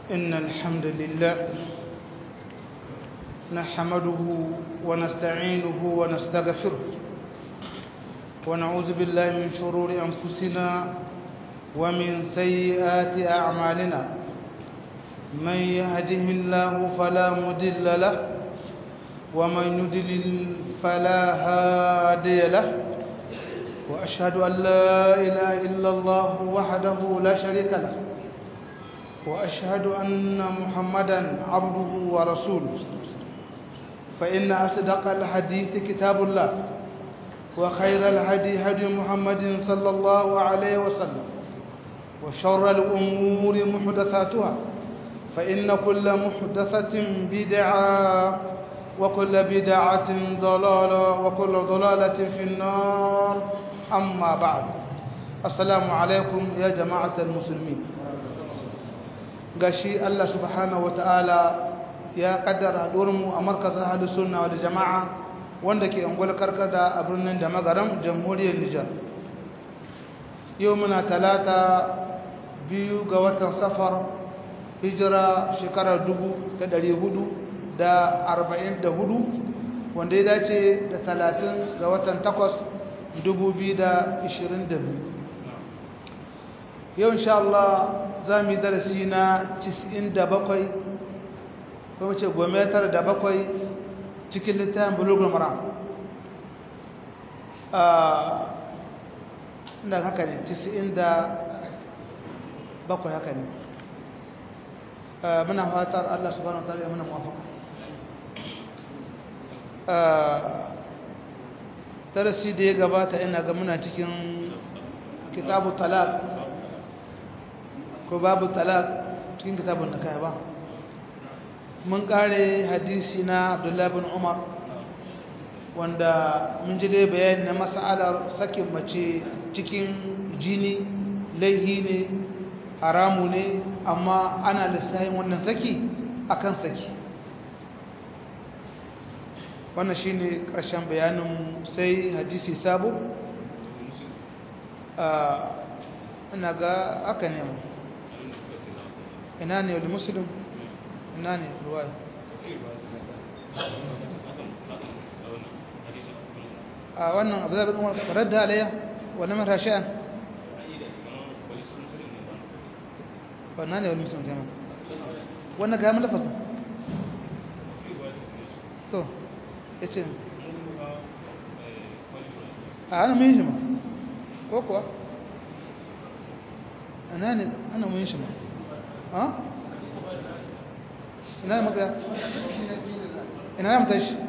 إن الحمد لله نحمده ونستعينه ونستغفره ونعوذ بالله من شرور أنفسنا ومن سيئات أعمالنا من يهده الله فلا مضل له ومن يضلل فلا هادي له وأشهد أن لا إله إلا الله وحده لا شريك له وأشهد أن محمدا عبده ورسوله فإن أصدق الحديث كتاب الله وخير الهدي هدي محمد صلى الله عليه وسلم وشر الأمور محدثاتها فإن كل محدثة بدعة وكل بدعة ضلالة وكل ضلالة في النار أما بعد السلام عليكم يا جماعة المسلمين gashi Allah subhanahu wataala ya kaddara mu a markazin ahlus sunna wal jamaa wanda ke ungwal karkada a birnin da magaram jamhuriyar Nijar yau muna talata biyu ga watan safar hijira shekarar dubu da ɗari hudu da arba'in da hudu wanda ya dace da talatin ga watan takwas dubu biyu da ishirin da biyu yau insha Allah za mu yi darasi na 97 kuma ce gometar da bakwai cikin littafin bulugul mara inda haka ne 97 haka ne muna fatar Allah subhanahu wa ta'ala ya muna mafaka darasi da ya gabata ina ga muna cikin kitabu talak ko babu talak cikin kitabun da kai ba mun kare hadisi na abdullahi bin umar wanda mun ji dai bayani na mas'alar sakin mace cikin jini laihi ne haramu ne amma ana lissahin wannan saki akan saki wannan shine karshen bayanin sai hadisi sabo ina ga aka ne ina ne wani musulun ina ne ruwaya a wannan abu zaɓin umar ƙarar da alayya wani mara sha'an wannan ne wani musulun kama wannan gami lafasa to ya ce a ana mun yi shi ma ko kuwa ana ne ana mun yi shi ma ha ina da maka ina da matashi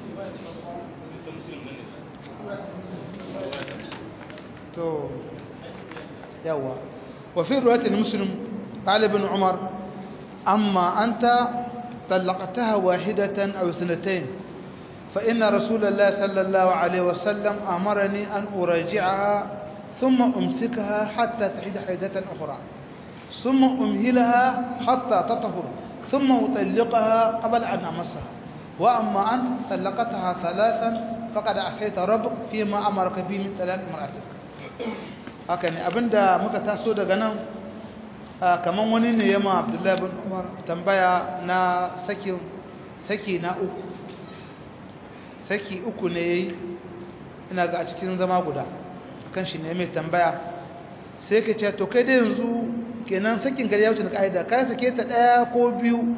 to yawa وفي رواية المسلم قال ابن عمر أما أنت طلقتها واحدة أو اثنتين فإن رسول الله صلى الله عليه وسلم أمرني أن أراجعها ثم أمسكها حتى تحيد حيدة أخرى ثم أمهلها حتى تطهر ثم أطلقها قبل أن أمسها وأما أنت طلقتها ثلاثا فقد عصيت ربك فيما أمرك به من طلاق امرأتك هكذا أبدا muka taso daga nan kaman wani ne yamma Abdullahi bin Umar tambaya na saki saki na uku saki uku ne yayi ina ga a cikin zama guda akan shi ne mai tambaya sai ka ce to kai da yanzu kenan sakin gari ya wuce da ka'ida kai sake ta daya ko biyu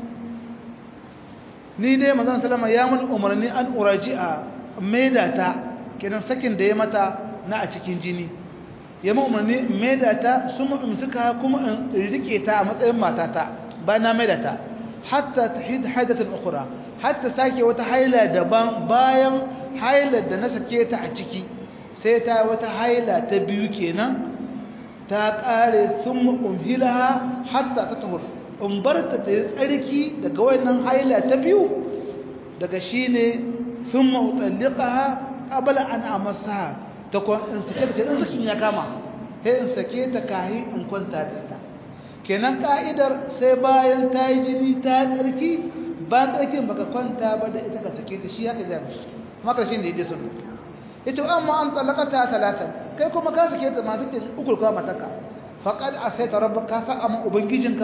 ni dai manzon sallama ya mun umarni an uraji'a maida ta kenan sakin da ya mata na a cikin jini ya mun umarni maida ta sun mun suka kuma in rike ta a matsayin matata ba na maida ta hatta tahid haidatan ukhra hatta sake wata haila daban bayan hailar da na sake ta a ciki sai ta wata haila ta biyu kenan ta ƙare sun umhilaha hatta ta tahur in bar ta ta yi tsarki daga wannan haila ta biyu daga shi ne sun ma'utallika ha ƙabala an amasa ta in sake ta in sakin ya kama sai in sake ta kayi in kwanta da ita kenan ka'idar sai bayan ta yi jini ta tsarki bayan tsarkin baka kwanta ba da ita ka sake ta shi haka jami maka shi ne ya je sunna ita amma an talakata talatan kai kuma ka sake ta masu kin ukul kuma mataka faqad asaita rabbaka ka sa amma ubangijinka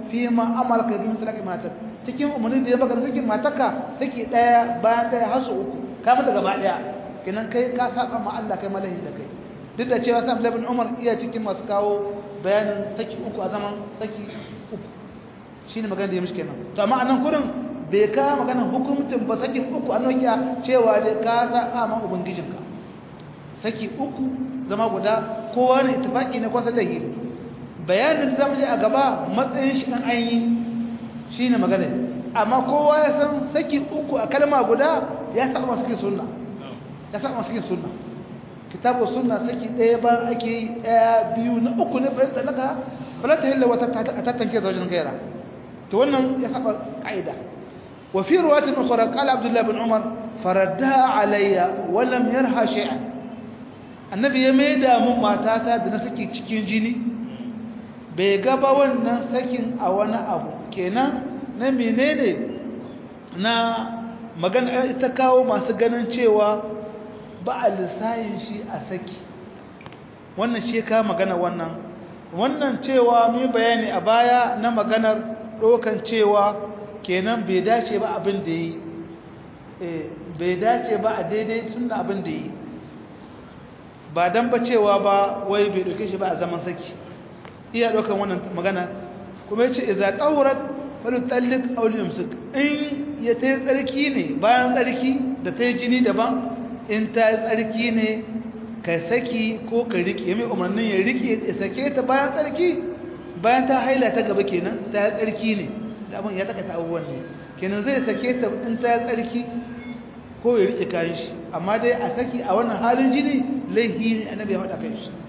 fi ma amalaka bi mutlaqi matak cikin umarni da ya baka sakin mataka saki daya bayan daya har su uku ka mata gaba daya kenan kai ka saba ma Allah kai malahi da kai duk da cewa sa Ibn Umar iya cikin masu kawo bayanin saki uku a zaman saki uku shine magana da ya mishi kenan to amma anan kurin bai ka magana hukuncin ba sakin uku an nokiya cewa dai ka saba ma ubangijinka saki uku zama guda kowa ne ittifaki ne kwasa da yi bayanin zamu je a gaba matsayin shi an yi shine magana amma kowa ya san saki uku a kalma guda ya saba masu sunna ya saba masu sunna kitabu sunna saki ɗaya ba ake yi ɗaya biyu na uku ne bayan talaka fala ta hilla wata ta tanke zaujin gaira to wannan ya saba ka'ida wa fi ruwatin ukhra qala abdullah bin umar faraddaha alayya wa lam yarha shay'an annabi ya maida mun matata da na saki cikin jini bai gaba wannan sakin a wani abu kenan na menene na magana ita kawo masu ganin cewa ba a lissayin shi a saki wannan shi ka magana wannan wannan cewa mai bayani a baya na maganar ɗaukan cewa kenan bai dace ba abin da yi bai dace ba a daidai tun da abin da yi ba don ba cewa ba wai bai ɗauke shi ba a zaman saki iya ɗaukan wannan magana kuma ya ce iza ɗaurat falu tallik auliyar su in ya ta yi tsarki ne bayan tsarki da ta yi jini daban in ta yi tsarki ne ka saki ko ka riƙe mai umarnin ya riƙe ya sake ta bayan tsarki bayan ta haila ta gaba kenan ta yi tsarki ne da abin ya taka ta abubuwan ne kenan zai sake ta in ta yi tsarki ko ya riƙe kayan shi amma dai a saki a wannan halin jini laihi ne annabi ya faɗa kai shi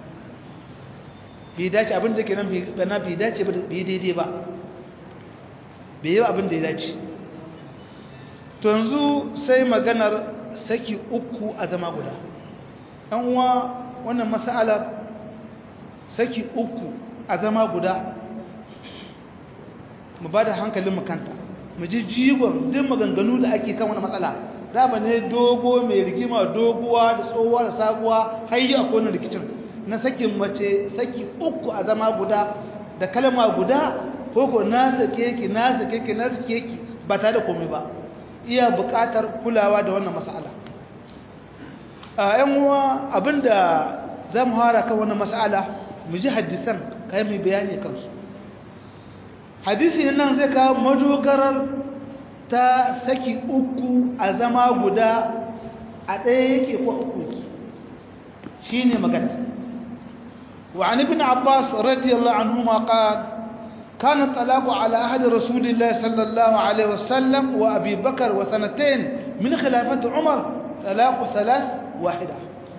bai dace abin da kenan bana bai dace ba bai daidai ba bai yi abin da ya dace to yanzu sai maganar saki uku a zama guda ɗan uwa wannan mas'alar saki uku a zama guda mu ba da hankalin makanta mu ji jigon duk maganganu da ake kan wani matsala dama ne dogo mai rigima doguwa da tsohuwa da sabuwa har yi akwai wani rikicin na sakin mace saki uku a zama guda da kalma guda ko ko na sake ki na sake ki na sake ki ba tare da komai ba iya buƙatar kulawa da wannan mas'ala a yan uwa abinda za mu hara kan wannan mas'ala mu ji hadisan kai mai bayani kansu hadisi nan zai kawo madogarar ta saki uku a zama guda a ɗaya yake ko uku shi ne magana وعن ابن عباس رضي الله عنهما قال كان الطلاق على أحد رسول الله صلى الله عليه وسلم وأبي بكر وسنتين من خلافة عمر طلاق ثلاث واحدة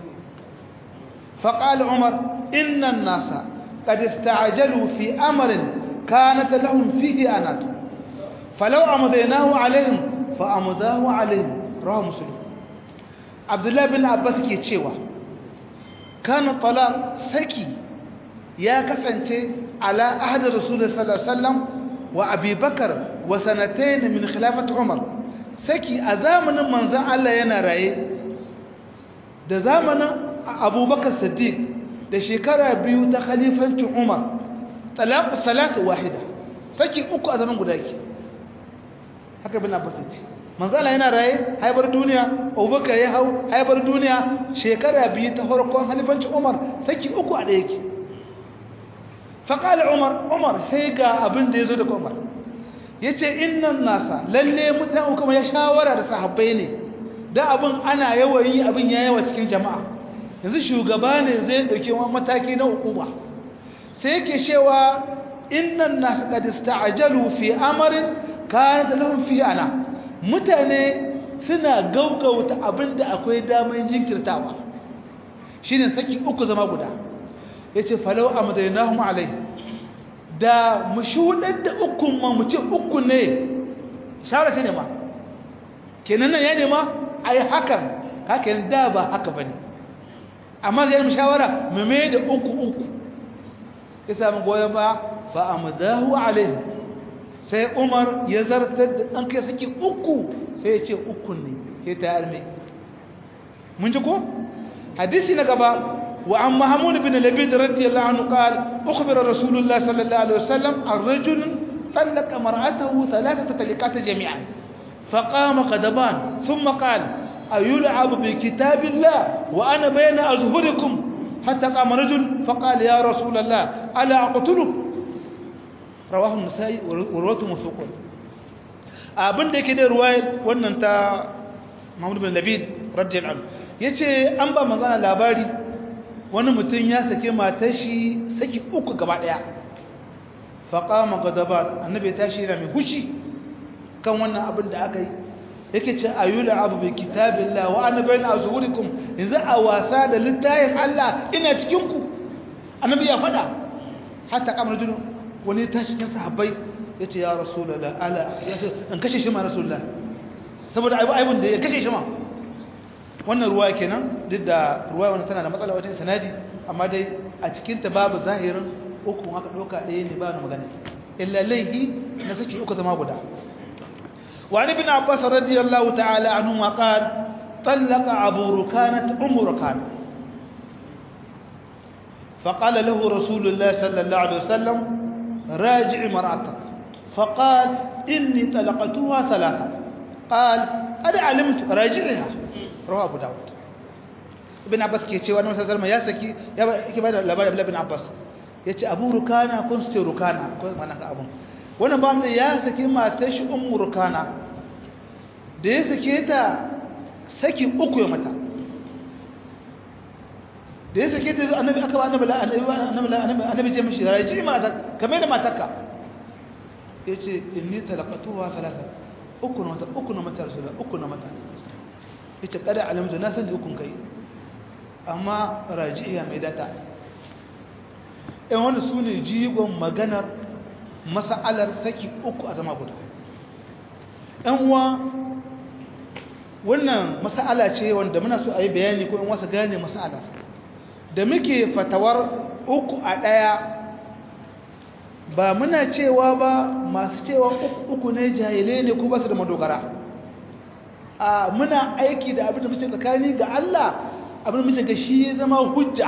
فقال عمر إن الناس قد استعجلوا في أمر كانت لهم فيه أنات فلو أمضيناه عليهم فأمضاه عليهم رواه مسلم عبد الله بن عباس كي تشيوا كان الطلاق سكي ya kasance ala ahad rasulullah sallallahu alaihi wasallam wa abi bakar wa sanatayn min khilafat umar saki a zamanin manzon Allah yana raye da zamanin abubakar siddiq da shekara biyu ta khalifancin umar talaq salat wahida saki uku a zaman guda ke haka bin abbas ce manzon Allah yana raye haibar duniya abubakar ya hau haibar duniya shekara biyu ta farkon khalifancin umar saki uku a da yake فقال عمر عمر سيغا abin da yazo daga Umar yace innan nasa lalle mutane kuma ya shawara da sahabbai ne da abin ana yawayi abin ya yawa cikin jama'a yanzu shugaba ne zai dauke wani mataki na hukuma sai yake cewa innan nas qad ista'jalu fi amrin kanat lahum fi ana mutane suna gaugauta abin da akwai daman jinkirtawa shine saki uku zama guda ya ce falau a madainahun alai da mu shuɗar da ukun ma mu ce uku ne shawara ce ne ma kenan nan ya nema a yi hakan hakan da ba haka ba ne amma zai mu shawara mu mai da uku uku ya sami goyon ba fa a madahu alai sai umar ya zartar da ɗan kai suke uku sai ya ce uku ne ya ta yarme mun ji ko hadisi na gaba وعن محمود بن لبيد رضي الله عنه قال أخبر رسول الله صلى الله عليه وسلم عن رجل طلق مرأته ثلاثة طلقات جميعا فقام قدبان ثم قال أيلعب بكتاب الله وأنا بين أظهركم حتى قام رجل فقال يا رسول الله ألا أقتلك رواه النسائي وروته موثوق abin da yake da ruwayar wannan ta Muhammad bin Labid radiyallahu anhu yace an ba manzana labari wani mutum ya sake matar shi saki uku gaba daya faqama gadaban annabi ya tashi yana mai hushi kan wannan abin da aka yi yake ce ayyula abu bi kitabillah wa ana bayna azhurikum yanzu a wasa da littafin Allah ina cikin ku annabi ya fada hatta kamar jinu wani tashi cikin sahabbai yace ya rasulullah ala yace an kashe shi ma rasulullah saboda aibun da ya kashe shi ma wannan ruwa kenan duk da ruwa wannan tana da matsala wajen sanadi amma dai a cikin ta babu zahirin uku aka doka ɗaya ne ba na magana illa laihi na saki uku zama guda وعن ابن عباس رضي الله تعالى عنهما قال طلق أبو ركانة أم ركانة فقال له رسول الله صلى الله عليه وسلم راجع مرأتك فقال إني طلقتها ثلاثة قال أنا علمت راجعها رواه أبو داود ابن عباس كي يتشوى أنه صلى الله عليه وسلم ياسكي يبقى لبالي ابن عباس يتشى أبو ركانة كنت ركانة كنت معنى أبو wani ba ya saki matar shi ummu rukana da ya sake ta saki uku ya mata da ya sake ta annabi aka ba annabi annabi annabi ce mishi raji mata kamar da matarka yace inni talaqatuha thalatha uku na mata uku na mata rasula uku na mata yace kada alamtu na san da ukun kai amma rajiya mai data ɗan wani su ne jigon maganar masa'alar saki uku a zama guda ɗan uwa wannan masa'ala ce wanda muna so a yi bayani ko in wasa gane masa'ala da muke fatawar uku a ɗaya ba muna cewa ba masu cewa uku ne jahilai ne ko ba su da madogara a muna aiki da abin da muke tsakani ga Allah abin da muke ga shi zama hujja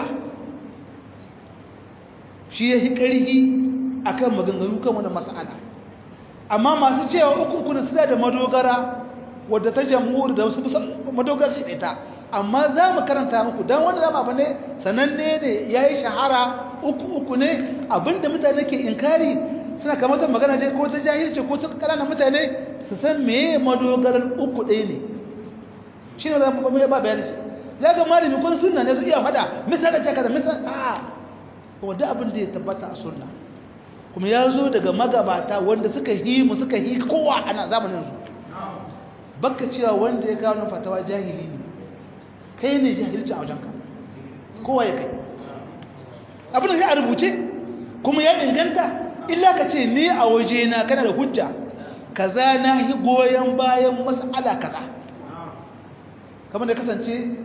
shi ya yi ƙarhi akan maganganu kan wani mas'ala amma masu cewa uku uku suna da madogara wadda ta jamhur da wasu madogara shi ita amma za mu karanta muku don wani dama ba ne sananne ne ya yi shahara uku uku ne abinda mutane ke inkari suna kamata magana ce ko ta jahilce ko ta ƙananan mutane su san meye madogarar uku ɗaya ne shi ne za mu ba bayani shi ya ga malami kun sunna ne su iya faɗa misali ce kaza misali a wadda abin da ya tabbata a sunna kuma ya zo daga magabata wanda suka yi mu suka yi kowa ana zamanin su baka cewa wanda ya kawo fatawa jahili ne kai ne jahilci a wajenka kowa ya kai abin da sai a rubuce kuma ya inganta illa ka ce ni a waje na kana da hujja kaza na yi goyon bayan mas'ala kaza kamar da kasance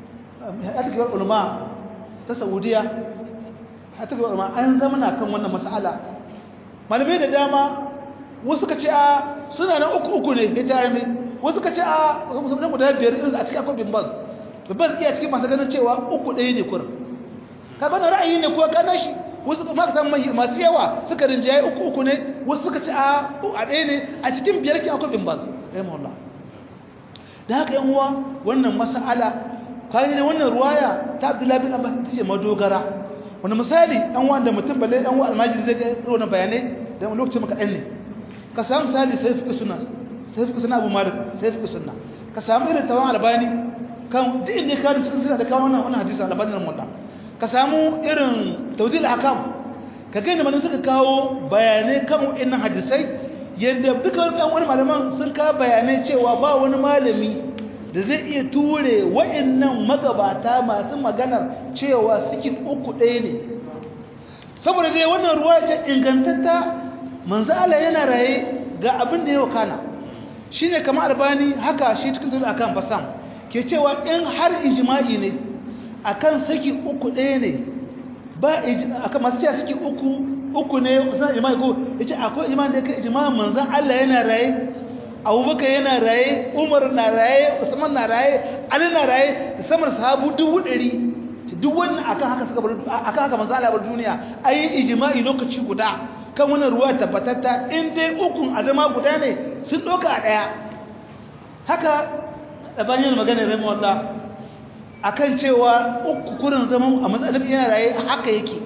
a cikin ulama ta saudiya a cikin ulama an zama na kan wannan mas'ala malamai da dama wasu ka ce a suna na uku uku ne ya tare mai wasu ka ce a musamman guda biyar irin a cikin akwai bimbaz bimbaz iya cikin masu ganin cewa uku ɗaya ne kurin ka bana ra'ayi ne ko ka nashi wasu ma ka samu mahi masu yawa suka rinjaye uku uku ne wasu suka ce a a ɗaya ne a cikin biyar kin akwai bimbaz rahimahullah da haka yan uwa wannan mas'ala kaji ne wannan ruwaya ta Abdullahi bin Abbas ta ce madogara wani misali ɗan wanda mutum balle ɗan wa almajiri zai ga wani bayanai da lokacin maka ɗan ne ka samu misali sai fi suna sai fi suna abu malik sai fi suna ka samu irin tawan albani kan duk inda ka cikin suna da kawo wannan wannan hadisi albani nan mulla ka samu irin tawdil hakam ka ga inda suka kawo bayanai kan wannan hadisai yadda duka ɗan wani malaman sun kawo bayanai cewa ba wani malami da zai iya ture wa'annan magabata masu maganar cewa suke uku ɗaya ne saboda dai wannan ruwa ta ingantatta manzo Allah yana raye ga abin da ya wakana shine kamar albani haka shi cikin tulu akan basam ke cewa in har ijma'i ne akan saki uku ɗaya ne ba akan masu cewa saki uku uku ne kusan ijma'i ko yace akwai ijma'i da kai ijma'in manzo Allah yana raye abubakar yana raye umar na raye usman na raye ali na raye da samar sahabu dubu ɗari duk wannan akan haka suka bar akan haka manzo Allah bar duniya ayi ijma'i lokaci guda kan wannan ruwa tabbatatta in dai ukun a zama guda ne sun ɗauka a ɗaya haka ɗabanyin magana rai mawalla a kan cewa uku kurin zama a matsayin yana raye haka yake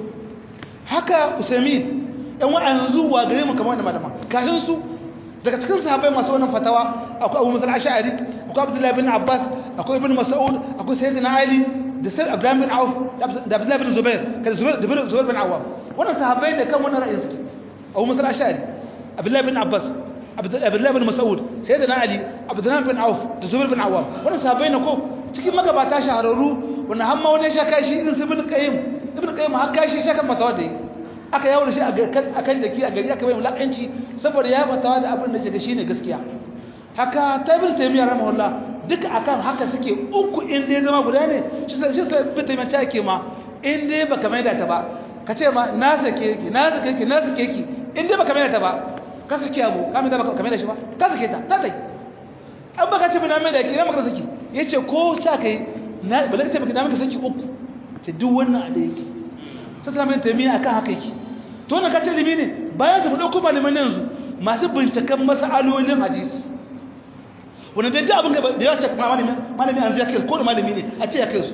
haka usami yan wa'an zuwa gare mu kamar da malama kashin su daga cikin sahabbai masu wannan fatawa akwai abu musul ash'ari akwai abdullahi bin abbas akwai ibn mas'ud akwai sayyidina ali da sai abdullahi bin auf da abdullahi bin zubair kada zubair da zubair bin awwam wannan sahabbai ne kan wannan ra'ayin su abu musul ash'ari abdullahi bin abbas abdullahi bin mas'ud sayyidina ali abdullahi bin auf da zubair bin awwam wannan sahabbai ne ko cikin magabata shahararru wannan hamma wani ya sha kashi irin su ibn qayyim ibn qayyim har kashi shakan fatawa da yi aka yawo da shi a kan jaki a gari aka bai mulakanci saboda ya fatawa da abin da ke shi ne gaskiya haka ta bin taimiyar ramahullah duka akan haka suke uku in dai zama guda ne shi sai bin taimiyar ta ke ma in dai baka mai da ta ba ka ce ma na sake ki na sake ki na sake ki in dai baka mai da ta ba ka sake abu ka mai da baka mai da shi ba ka sake ta ta tai an baka ce na mai da ki na maka saki yace ko sa kai na ba ce baka na maka saki uku ce duk wannan a da yake sai ta mai taimiyya akan haka yake to wannan kacin limi ne bayan su mu dauko malaman yanzu masu binciken masalolin hadisi wanda dai duk abin da ya ce kuma malami malami an zai kai ko da malami ne a ce ya kai su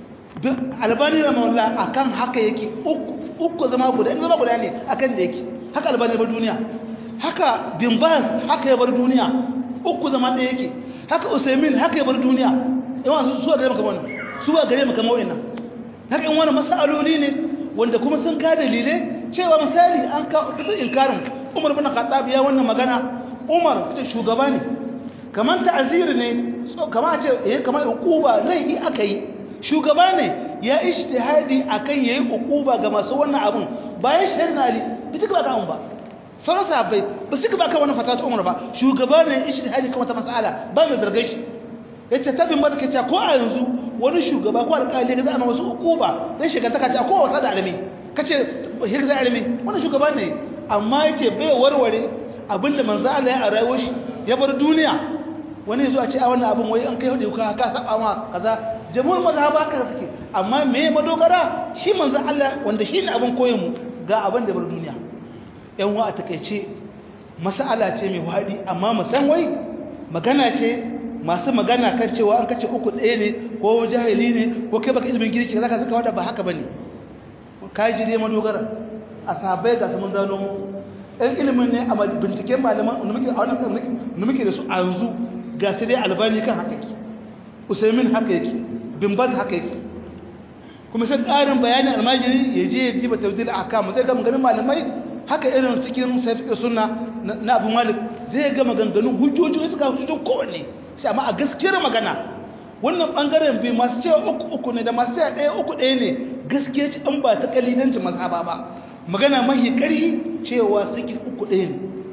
albani rahimahullah akan haka yake uku uku zama guda in zama guda ne akan da yake haka albani bar duniya haka bin baz haka ya bar duniya uku zama da yake haka usaimin haka ya bar duniya yawan su suwa gare maka wannan suwa gare maka mawa'ina haka in wani masaloli ne wanda kuma sun ka dalilai cewa misali an ka bisa inkarin umar bin khattab ya wannan magana umar ta shugaba ne kamar ta'azir ne kamar ce eh kamar uquba laifi aka yi shugaba ne ya ijtihadi akan yayi uquba ga masu wannan abun bayan shahidina ali bi tuka baka ba sauran sahabbai ba su ba ka wannan fatawa umar ba shugaba ne ijtihadi kan wata mas'ala ba mai zargar shi yace tabin ba take ko a yanzu wani shugaba ko alƙali ga zama wasu uquba dan shiga ta kace ko wasa da alimi kace hirza da alimi wannan shugaba ne amma yace bai warware abinda manzo Allah ya rayuwar shi ya bar duniya wani zuwa ce a wannan abin wai an kai hudu ka ka saba ma kaza jamhur mazhaba ka suke amma me madogara shi manzo Allah wanda shi ne abin koyon mu ga abin da bar duniya yan wa a takeice mas'ala ce mai wadi amma mu san wai magana ce masu magana kan cewa an kace uku ɗaya ne ko jahili ne ko kai baka ilimin girki zaka saka wanda ba haka bane kai ji dai madogara a sahabbai ga mun zano mu ɗan ilimin ne a binciken malaman da muke a wannan da muke da su a yanzu ga sai dai albani kan haka yake usaimin haka yake bin baz haka yake kuma sai ƙarin bayanin almajiri ya je ya diba tawdil ahkam zai ga maganganun malamai haka irin cikin safiqi sunna na Abu Malik zai ga maganganun hujjoji suka hujjojin kowanne sai amma a gaskiyar magana wannan bangaren bai masu cewa uku uku ne da masu cewa ɗaya uku ɗaya ne gaskiya ci an ba ta kalilanci mazhaba ba magana mahi ƙarhi cewa suke uku ɗaya ne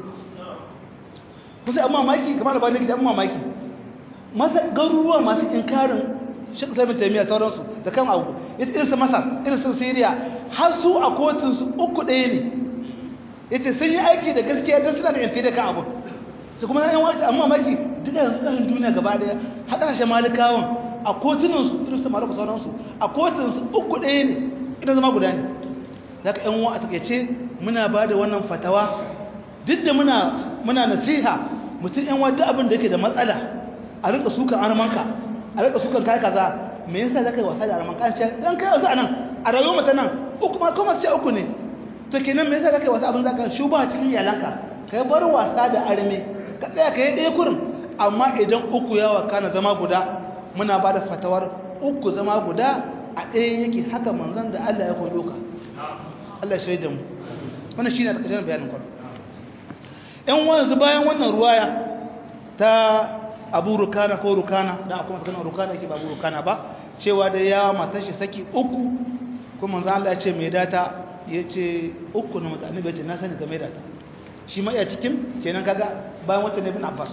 kusa amma maki kamar da ba nake da amma maki masa garuruwa masu inkarin shi kasar mai taimiyya sauransu da kan abu ya irin su masar irin su siriya har su a kotun su uku ɗaya ne ya ce sun yi aiki da gaskiya don suna da yantai da kan abu su kuma yan wace amma maki duka yanzu ƙasashen duniya gaba ɗaya har ƙasashen malikawan a kotunan su irin su malaka sauransu a kotun su uku ɗaya ne ina zama guda ne za ka yan wa a takaice muna ba da wannan fatawa duk da muna muna nasiha mutum yan wadda abin da yake da matsala a rika sukan armanka a rika sukan kai kaza me yasa zaka yi wasa da armanka ce dan kai wasu anan a rayuwar mata nan uku ma kuma ce uku ne to kenan me yasa zaka yi wasa abin zaka shuba cikin iyalanka kai bar wasa da arme ka tsaya kai ɗaya kurin amma idan uku yawa kana zama guda muna ba da fatawar uku zama guda a ɗaya yake haka manzon da Allah ya koyo ka Allah shaida mu wannan shine a ƙarshen bayanin kwallo ‘yan wanzu bayan wannan ruwaya ta abu rukana ko rukana don akwai masu ganin rukana yake ba abu rukana ba cewa da ya mata shi saki uku kuma za Allah ya ce mai data ya ce uku na mutane bai ce na sani ga mai data shi ma iya cikin kenan kaga bayan wata ne bin abbas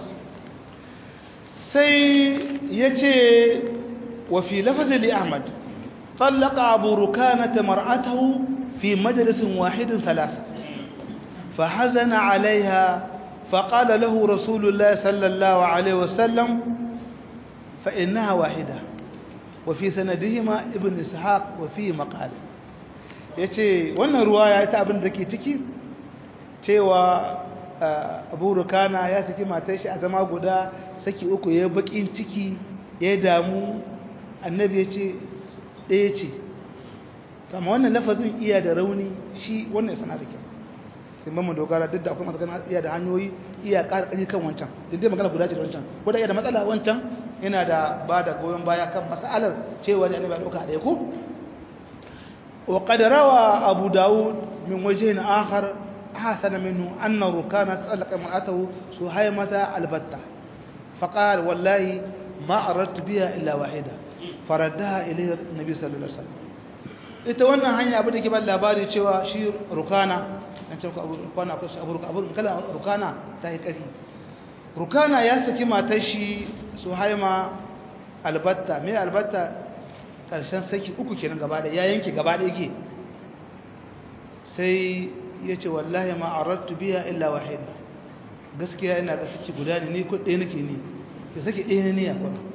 sai ya ce wa fi lafazin li ahmad tsallaka abu rukana ta mar'atahu fi majalisin wahidin talata فحزن عليها فقال له رسول الله صلى الله عليه وسلم فإنها واحدة وفي سندهما ابن إسحاق وفيه مقال yace wannan ruwaya ita abin da ke ciki cewa abu rukana ya saki matar shi a zama guda saki uku ya bakin ciki ya damu annabi ya ce ɗaya ce amma wannan lafazin iya da rauni shi wannan sana da kyau in ban mu dogara duk da akwai masu ganin iya da hanyoyi iya ƙara ƙari kan wancan duk dai magana guda ce da wancan ko da iya da matsala wancan yana da ba da goyon baya kan matsalar cewa da annabi ɗauka ɗaya ko wa qad rawa abu daud min wajhin akhar hasana minhu anna rukana talaqa mar'atahu suhaymata albatta faqala wallahi ma aradtu biha illa wahida faraddaha ilayhi nabi sallallahu alaihi wasallam ita wannan hanya abin da ke ban labari cewa shi rukana an ce abu rukana ko abu abu kala rukana ta yi kari rukana ya saki matar shi suhaima albatta me albatta karshen saki uku kenan gaba da ya yanke gaba da yake sai ya ce wallahi ma aradtu biha illa wahida gaskiya ina ga saki guda ne ni ko ɗaya nake ni ya saki ɗaya ne ne ya kwana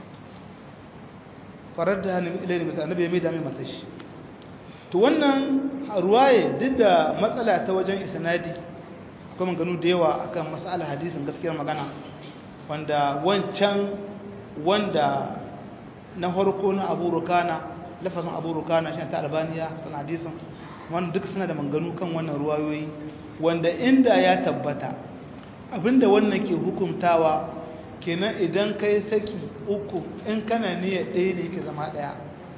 farar da hannun ilayi misali annabi ya mai dami matashi to wannan ruwaye duk da matsala ta wajen isnadi akwai maganu da yawa akan matsalar hadisin gaskiyar magana wanda wancan wanda na harko na abu rukana lafazin abu rukana shi ta albaniya tana hadisin wanda duk suna da maganu kan wannan ruwayoyi wanda inda ya tabbata abinda wannan ke hukumtawa kenan idan kai saki uku in kana niyyar ɗaya ne ke zama ɗaya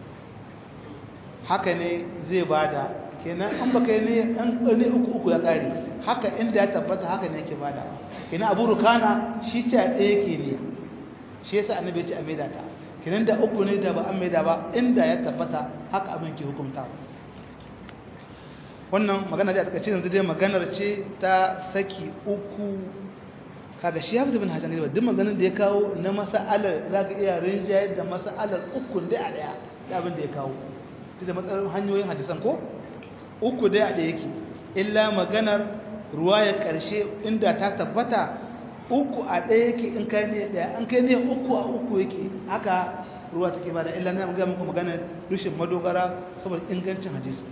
haka ne zai bada kenan an baka yi an ne uku uku ya kare haka inda ya tabbata haka ne yake bada kenan abu rukana shi ce a ɗaya ke ne shi yasa annabi ya ce a maida ta kenan da uku ne da ba an maida ba inda ya tabbata haka abin ke hukunta wannan magana da a takaice yanzu dai maganar ce ta saki uku kaga shi ya fi bin hajjan gaba duk maganar da ya kawo na masa'alar za ka iya rinjayar da masa'alar ukun da a ɗaya da abin da ya kawo da matsalar hanyoyin hadisan ko uku dai a da yake illa maganar ruwa ya ƙarshe inda ta tabbata uku a ɗaya yake in kai ne ɗaya an kai ne uku a uku yake haka ruwa take ba da illa na ga muku maganar rushin madogara saboda ingancin hadisi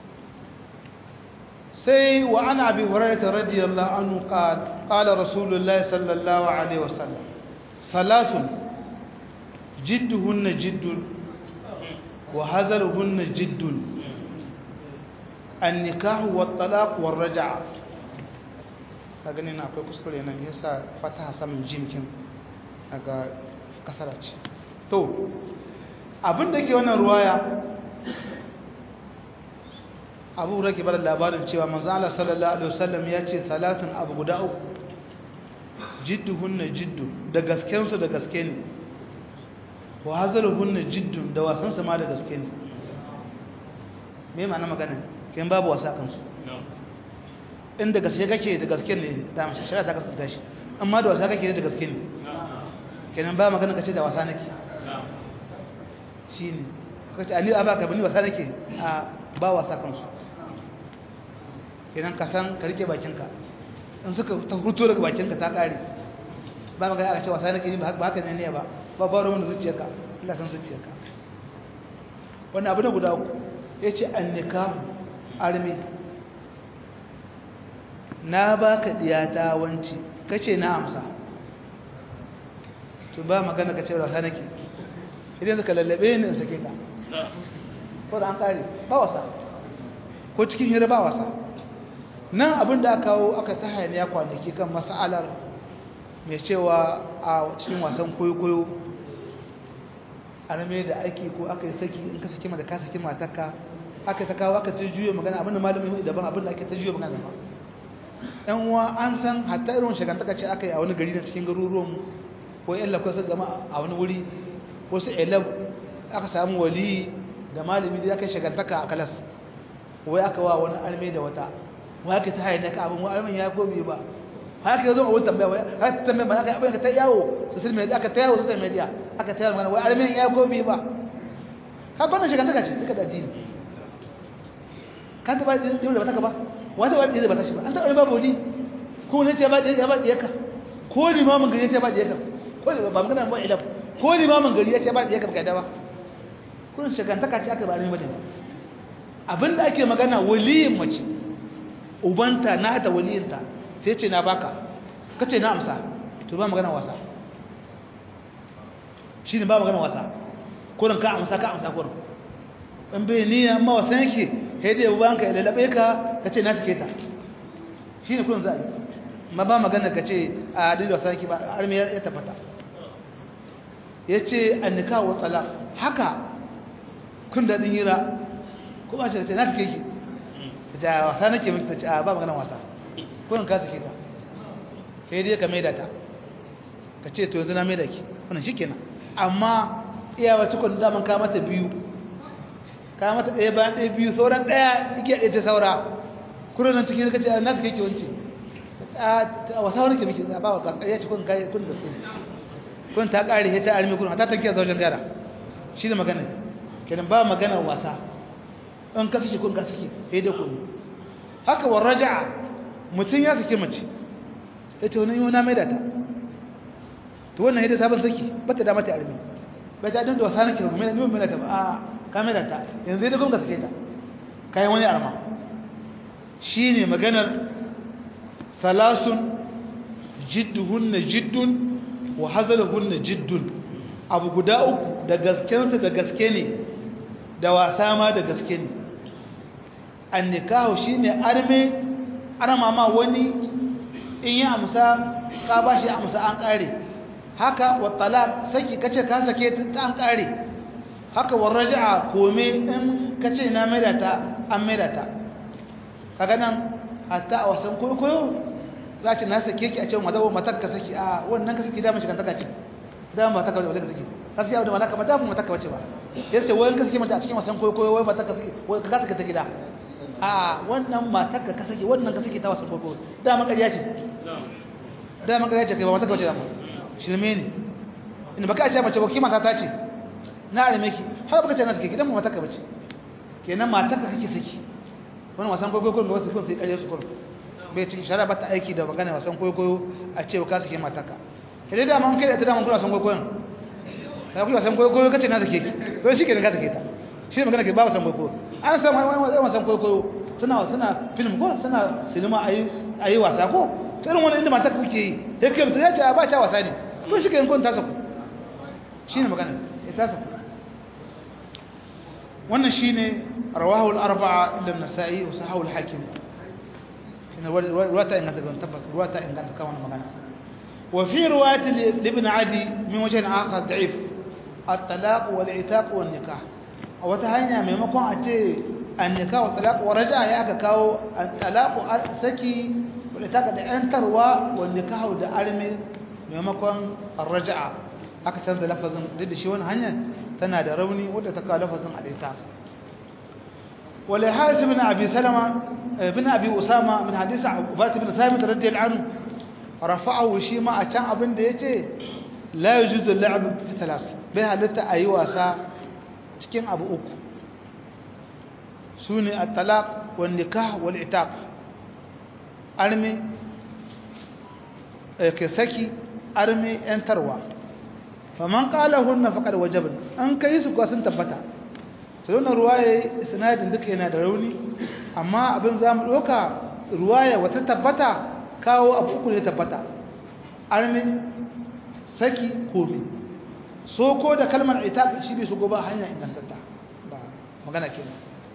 sai wa ana abi hurairah radiyallahu anhu qala qala rasulullahi sallallahu alaihi wasallam salasun jidduhunna jiddun وهذرهن جد النكاح والطلاق والرجعة gani na akwai kuskure nan yasa fataha samun jimkin daga kasara ce to abin da ke wannan ruwaya abu rake bada labarin cewa manzo Allah sallallahu alaihi wasallam ya ce salatin abu guda uku jidduhunna jiddu da gaskensu da gaske ne wa hazaruhunna jiddun da wasan sama da gaske ne me ma'ana magana kin babu wasa kansu inda gaske kake da gaske ne da mace shari'a ta gaskata shi amma da wasa kake da gaske ne kenan ba magana kace da wasa nake shine kace ani aba ka bani wasa nake a ba wasa kansu kenan ka san ka rike bakinka in suka ta huto daga bakinka ta kare ba magana aka ce wasa nake ne ba haka ne ne ba ba ba ruwan da zuciyarka Allah san zuciyarka wannan abu na guda uku ya ce annika arme na ba ka diyata wanci ka ce na amsa to ba magana ka ce wasa nake idan suka lallabe ni in sake ka ko da an kare ba wasa ko cikin hira ba wasa nan abin da aka kawo aka ta hayaniya kwanaki kan mas'alar mai cewa a cikin wasan koyo-koyo arme da ake ko aka yi saki in ka saki mata ka saki matarka aka ta kawo aka ta juyo magana abinda malamin yi daban abinda ake ta juyo magana ba yan uwa an san hatta irin shagantaka ce aka yi a wani gari na cikin garuruwan ko yan lakwai su gama a wani wuri ko su elab aka samu wali da malami da aka yi shagantaka a kalas wai aka wa wani arme da wata wai aka ta hayar na ka abin wani armen ya gobe ba haka yazo a wurin tambaya wai haka tambaya ba haka abin ka ta yawo social media aka ta yawo social media aka ta yawo wai armen ya gobe ba ka bana shiga taka ce duka da addini kan ta ba da ba ta ka ba wanda ba da ba ta shi ba an ta ba bodi ko ne ce ba da ya ba da yaka ko limamin gari ya ce ba da yaka ko ba magana ba ilaf ko limamin gari ya ce ba da yaka ba da ba kun shiga taka ce aka ba ne ba abinda ake magana waliyin mace ubanta na ta waliyinta sai ce na baka ka ce na amsa to ba magana wasa shi ne ba magana wasa kurin ka amsa ka amsa kurin in bai ni amma wasan yake sai dai banka ya lalabe ka ka ce na suke ta shi ne kurin za a yi ma ba magana ka ce a dalilin wasan yake ba armi ya tafata ya ce an nika wa tsala haka kun daɗin hira ko ba ce na suke ki ta ce a wasa nake mutu ta ce a ba magana wasa kurin ka suke ta sai dai ka maida ta ka ce to yanzu na maida ki wannan shi kenan amma iyawa cikon daman ka mata biyu ka mata ɗaya bayan ɗaya biyu sauran ɗaya igiya ɗaya ta saura kurin nan cikin ka ce na suke ki wance a wasa wani ke miki ba wasa ya ci kun kai kun da su kun ta ƙare ta armi kun ta tankiya zaujin gara shi da magana kenan ba magana wasa in ka saki kun ka saki sai da kun haka wa raja'a mutum ya saki mace ta ce wani yuna mai da ta to wannan yadda sabon saki ba ta dama ta armi ba ta dinda wasa nake mai da mai ta ba a ka mai da ta yanzu da kun ka sake ta kayan wani arma shine maganar salasun jidduhunna jiddun wa hazaluhunna jiddun abu guda uku da gaskensu da gaske ne da wasa ma da gaske ne an nikahu shine arme arma ma wani in yi amsa ka ba shi amsa an kare haka wa talaq saki kace ka sake ta an kare haka wa raj'a kome in kace na maida ta an maida ta kaga nan hatta a wasan koyo za ci na sake ki a ce madawo matar ka saki a wannan ka saki da mashi kan taka ce da matar ka wace ka saki kasu yawo da malaka ba da mu matar ka wace ba yace wai ka saki mata a cikin wasan koyo wai matar ka saki wai ka saki ta gida a wannan matar ka ka saki wannan ka saki ta wasan koyo da makariya ce da makariya ce kai ba matar ka wace da mu shirme ne inda baka ce mace ba ki mata ta ce na arme ki har baka ce na saki gidan mu matar ka bace kenan matar ka kake saki wannan wasan koyo ko da wasu kun sai kare su kullum bai cikin shara ba ta aiki da magana wasan kwaikwayo a ce ka suke mataka ke dai dama kai da ta dama kuna wasan kwaikwayon ka kuma wasan kwaikwayo kace na sake ki to shi ke da ka sake ta shi ne magana ke ba wasan kwaikwayo an san wani wasan kwaikwayo suna suna film ko suna sinima ayi ayi wasa ko to irin wannan inda mata kuke yi sai kai mutum ya ce ba ta wasa ne to shi ke kun ta saku shi ne magana ya ta saku wannan shine rawahu al-arba'a illa an-nasa'i wa sahahu al-hakim رواية إن كانت تبت رواية إن كانت كمان مكانها وفي رواية لابن عدي من وجه آخر ضعيف الطلاق والعتاق والنكاح وتهينا من مكان أتي النكاح والطلاق ورجع يا كاو الطلاق سكي والعتاق ده أنتروا والنكاح ده أرمي من مكان الرجع aka canza lafazin duk da shi wani hanya tana da rauni wadda ta kawo lafazin alita ولحارث بن أبي سلمة بن أبي أسامة من حديث عبادة بن ثابت رضي الله عنه رفعه شيما أتان أبن ديتي لا يجوز اللعب في ثلاث بها لتا أي واسا cikin abu uku su ne at-talaq wal nikah wal itaq arme ke saki arme yantarwa faman qala hunna faqad wajabna an kai su kuwa sun tabbata tauna ruwaye sinadin duka yana da rauni amma abin za mu ɗauka ruwaye wata tabbata kawo abu uku ne tabbata armi saki komi so ko da kalmar ita shi bai shigo ba hanya ingantatta ba magana ke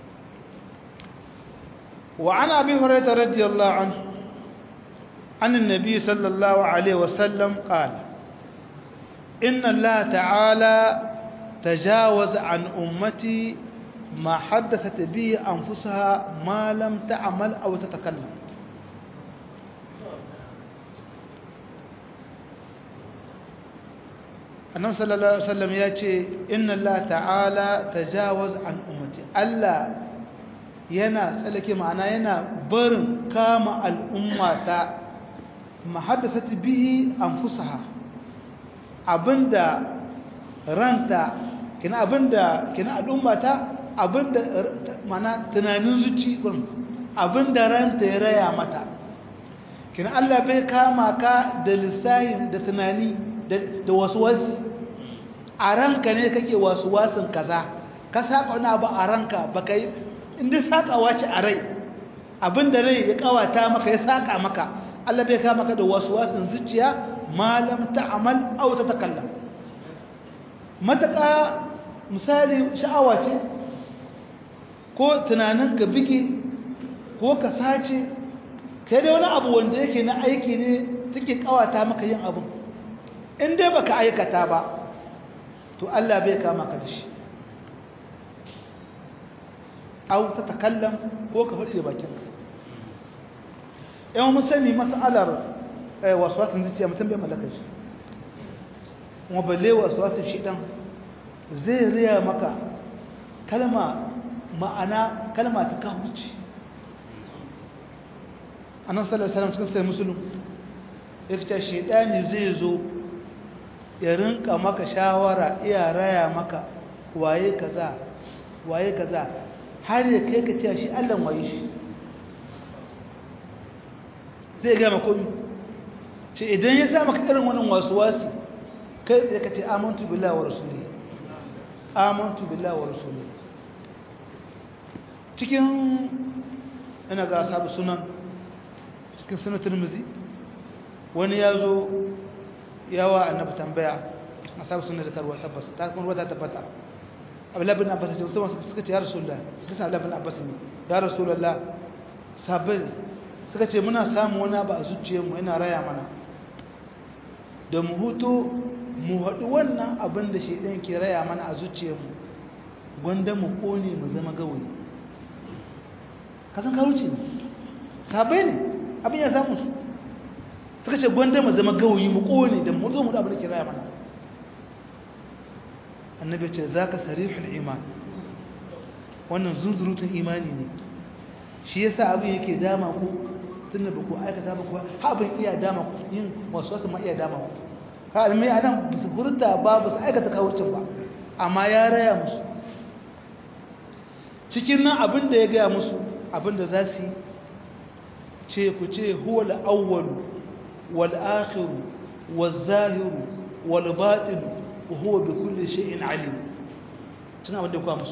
wa ana abi hurairah radiyallahu anhu an annabi sallallahu alaihi wasallam qala inna allaha ta'ala تجاوز عن أمتي ما حدثت به أنفسها ما لم تعمل أو تتكلم النبي صلى الله عليه وسلم يأتي إن الله تعالى تجاوز عن أمتي ألا yana tsallake ma'ana yana barin kama al'umma ta mahaddasat bihi anfusaha abinda ranta kina abinda kina al'umma ta abinda mana tunanin zuci gurin abinda ranta ya raya mata kina Allah bai kama ka da lissahin da tunani da waswasi a ranka ne kake waswasin kaza ka saka wani abu a ranka baka yi inda sakawa ce a rai abin da rai ya kawata maka ya saka maka Allah bai kama ka da waswasin zuciya malam ta'amal aw tatakallam mataka misali sha'awa ce ko tunanin ka bige ko ka sace kai da wani abu wanda yake na aiki ne take kawata maka yin abu in dai baka aikata ba to Allah bai kama ka da shi aw tatakallam ko ka faɗi da bakinka yawan musani mas'alar waswasin zuciya mutum bai mallaka shi kuma balle waswasin shi dan zai riya maka kalma ma'ana kalma ta kawuci annan sallallahu alaihi cikin sai musulun ya fita shaidani zai zo ya rinka maka shawara iya raya maka waye kaza waye kaza har ya kai ka cewa shi Allah waye shi zai gama komi ce idan ya sa maka irin wannan wasu wasi kai tsaye ka ce amantu billahi wa rasuli amantu billahi wa rasuli cikin ina ga sabu sunan cikin sunan turmuzi wani ya zo yawa annabi tambaya a sabu sunan da karuwa tabbas ta kuma ruwa ta tabbata abdullahi bin abbas ce wasu suka ce ya rasulullah suka ce abdullahi bin abbas ne ya rasulullah sabbin suka ce muna samu wani abu a zuciyarmu yana raya mana da mu hutu mu haɗu wannan abin da shaidan ke raya mana a zuciyarmu gwanda mu ƙone mu zama gawayi kasan karuci ne sabai ne abin ya samu su suka ce gwanda mu zama gawayi mu ƙone da mu zo mu abin da ke raya mana annabi ce za ka sarihul iman wannan zunzurutun imani ne shi yasa abin yake dama ku tun da ku aikata ba kuwa abin iya dama ku yin wasu wasu ma iya dama ku ka almi a nan ba su furta ba ba su aikata kawurcin ba amma ya raya musu cikin nan abin da ya gaya musu abin da za su yi ce ku ce huwa al'awwalu wal akhiru wal zahiru wal batin wa huwa bi kulli shay'in alim cin abin da ya kwa musu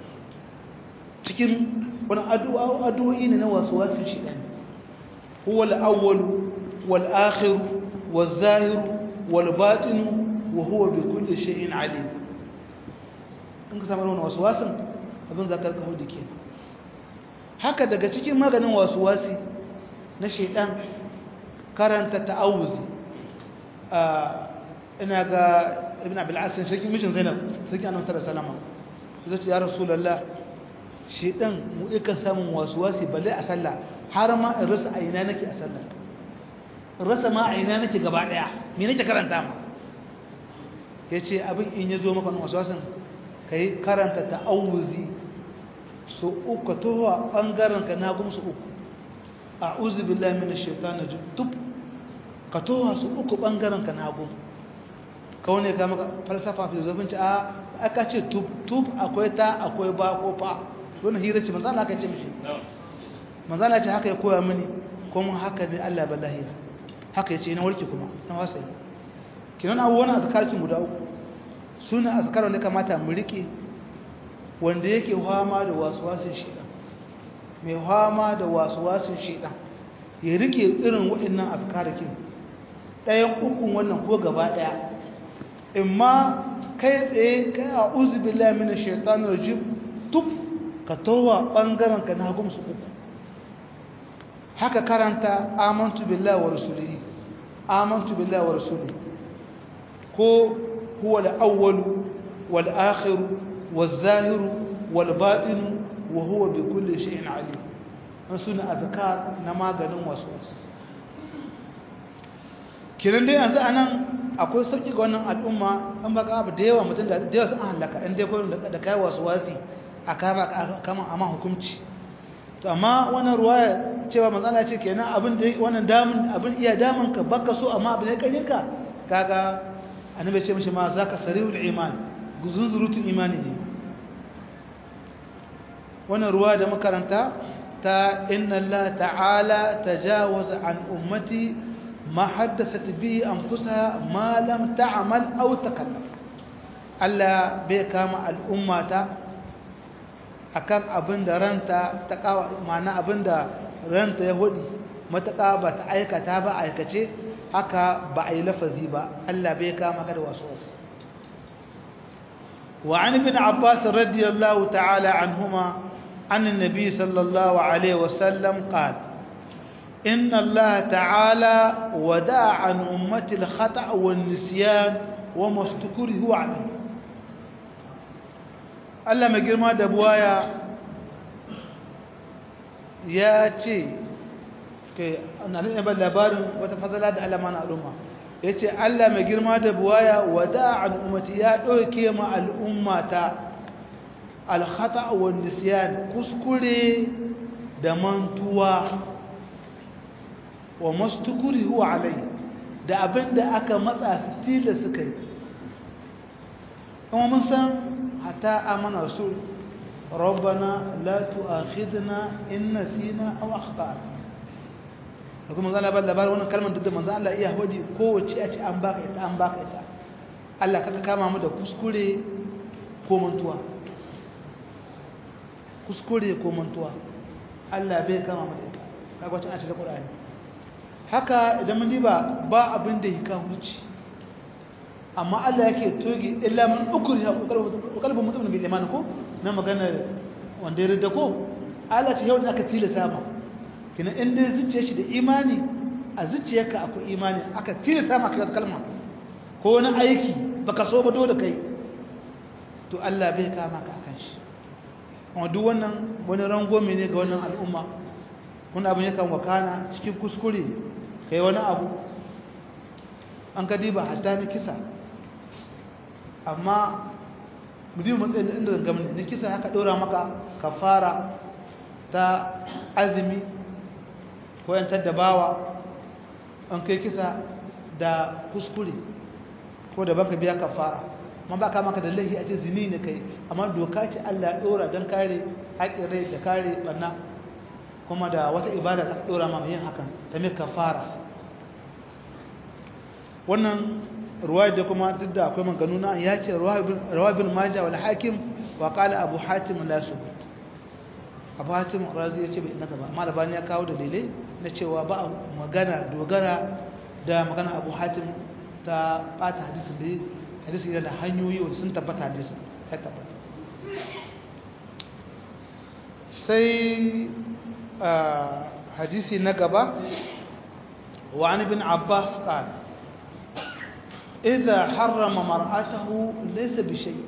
cikin wani addu'o'i ne na wasu wasu shi ɗan huwa al'awwalu wal'akhiru wal'zahiru wal'batinu wa huwa bi kulle shi'in alim in ka samu wani wasu wasun abin za ka rika hudu ke haka daga cikin maganin wasu wasi na shaidan karanta ta'awuzi ina ga ibn abil'asin shakin mishin zainab sarki annabi sallallahu alaihi wasallam zai ya rasulullah shedan mu ikan samun wasi balle a sallah har ma in rasa aina nake a sallah in rasa ma aina nake gaba daya me nake karanta ma yace abin in yazo maka waswasin kai karanta ta'awuzi so uku towa bangaren ka na gumsu uku a'udhu billahi minash shaitani rajim tub ka towa su uku bangaren ka na gum kawai ne ka maka falsafa filosofinci a aka ce tub tub akwai ta akwai ba ko fa wannan hira ce manzana aka ce mishi manzana ce haka ya koya mini kuma haka ne Allah ballahi haka yace ina warke kuma na wasai kinan abubuwan azkarcin guda uku suna azkar wanda kamata mu rike wanda yake hama da waswasin shedan mai hama da waswasin shedan ya rike irin waɗannan azkarakin ɗayan ukun wannan ko gaba ɗaya imma kai tsaye kai a uzubillahi minash shaitanir rajim tub ka towa ɓangaren ka na hagun su uku haka karanta amantu billahi wa rasulihi amantu billahi wa rasulihi ko huwa al-awwalu wal akhiru wal zahiru wal batinu wa huwa bi kulli shay'in alim an suna azkar na maganin waswas kiran dai yanzu anan akwai sauki ga wannan al'umma an baka abu da yawa mutum da yawa sun halaka in dai koyon da kai waswasi a kama kama amma hukunci to amma wannan ruwaya cewa manzala ce kenan abin da wannan damun abin iya damun ka baka so amma abin da karin ka kaga annabi ce mishi ma zaka sariul iman guzunzurutun imani ne wannan ruwa da makaranta ta inna Allah ta'ala tajawaza an ummati ma haddasat bihi anfusaha ma lam ta'mal aw takallam Allah bai kama al'ummata akan abin da ranta ta kawo ma'ana abin da ranta ya hudu matuƙa ba ta aikata ba aikace haka ba a yi lafazi ba Allah bai kama ka da wasu wasu وعن ابن عباس رضي الله تعالى عنهما عن النبي صلى الله عليه وسلم قال إن الله تعالى ودع عن أمة الخطأ والنسيان وما استكره عليه Allah mai girma da buwaya ya ce ke na ban labarin wata fadala da alama na al'umma ya ce Allah mai girma da buwaya wada al'ummati ya ɗauke ma al'ummata alhata wa nisiyan kuskure da mantuwa wa mastukuri huwa alai da abin da aka matsa su tila suka yi kuma mun san hata amana rasul rabbana la tu'akhidna in nasina aw akhtana da kuma zan labar labarin wannan kalmar duk da manzo Allah iya hodi kowace a ce an baka ita an baka ita Allah kaka kama mu da kuskure ko mantuwa kuskure ko mantuwa Allah bai kama mu da ita kaga wacce a ce da Qur'ani haka idan mun diba ba abin da yake huci amma Allah yake toge illa man ukriha qalbu mutum bil iman ko na magana wanda ya rida ko Allah ce yau da aka tilasa ma kina in dai zuciyar shi da imani a zuciyarka akwai imani aka tilasta maka wata kalma ko wani aiki baka so ba dole kai to Allah bai kama ka akan shi amma duk wannan wani rangome ne ga wannan al'umma wani abu ne kan wakana cikin kuskure kai wani abu an ka diba hatta na kisa amma mu diba matsayin da inda zangam na kisa haka ɗora maka kafara ta azumi ko yantar da bawa an kai kisa da kuskure ko da baka biya kafara amma ba ka maka da laifi a ce zini ne kai amma doka ce Allah ya dora don kare haƙin rai da kare barna kuma da wata ibada da aka dora ma yin hakan ta mai kafara wannan ruwaya da kuma duk da akwai maganu na ya ce ruwa bin majah wal hakim wa qala abu hatim la subut abu hatim razi ya ce bai naka ba amma labani ya kawo dalilai na cewa ba magana dogara da magana abu hatim ta bata hadisin da hadisi yana da hanyoyi wanda sun tabbata hadisin ya tabbata sai hadisi na gaba wa an ibn abbas qal idza harrama mar'atahu laysa bi shay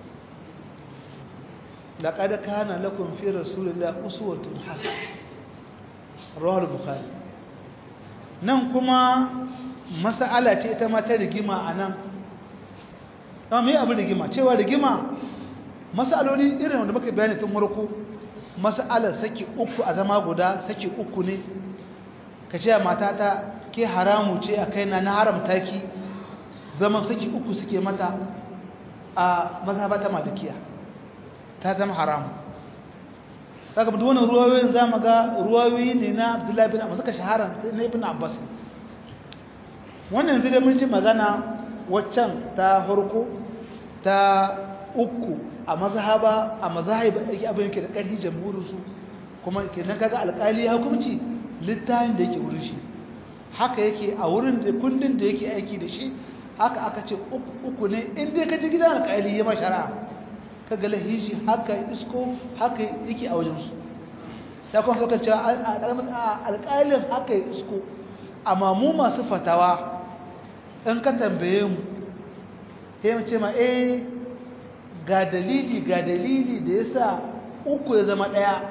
laqad kana lakum fi rasulillahi uswatun hasanah rawar bukhari nan kuma mas'ala ce ita ma ta rigima a nan ɗan mai abu rigima cewa rigima mas'aloli irin wanda muka bayani tun warko mas'alar saki uku a zama guda saki uku ne ka ce matata ke haramu ce a kaina na haramta ki zaman saki uku suke mata a mazhabata malikiya ta zama haramu saka duk wannan ruwayoyin zamu ga ruwayoyi ne na Abdullahi bin Abbas suka shahara na Ibn Abbas wannan yanzu da mun ji magana waccan ta farko ta uku a mazhaba a mazahib yake abin yake da ƙarfi jamhurin su kuma kenan kaga alƙali ya hukunci littafin da yake wurin shi haka yake a wurin da kundin da yake aiki da shi haka aka ce uku uku ne in dai ka ji gidan alƙali ya mashara ka ga lahishi haka isko haka yake a wajensu ya kuma suka cewa alƙalin haka ya isko amma mu masu fatawa in ka tambaye mu ya mace ma eh ga dalili ga dalili da ya sa uku ya zama ɗaya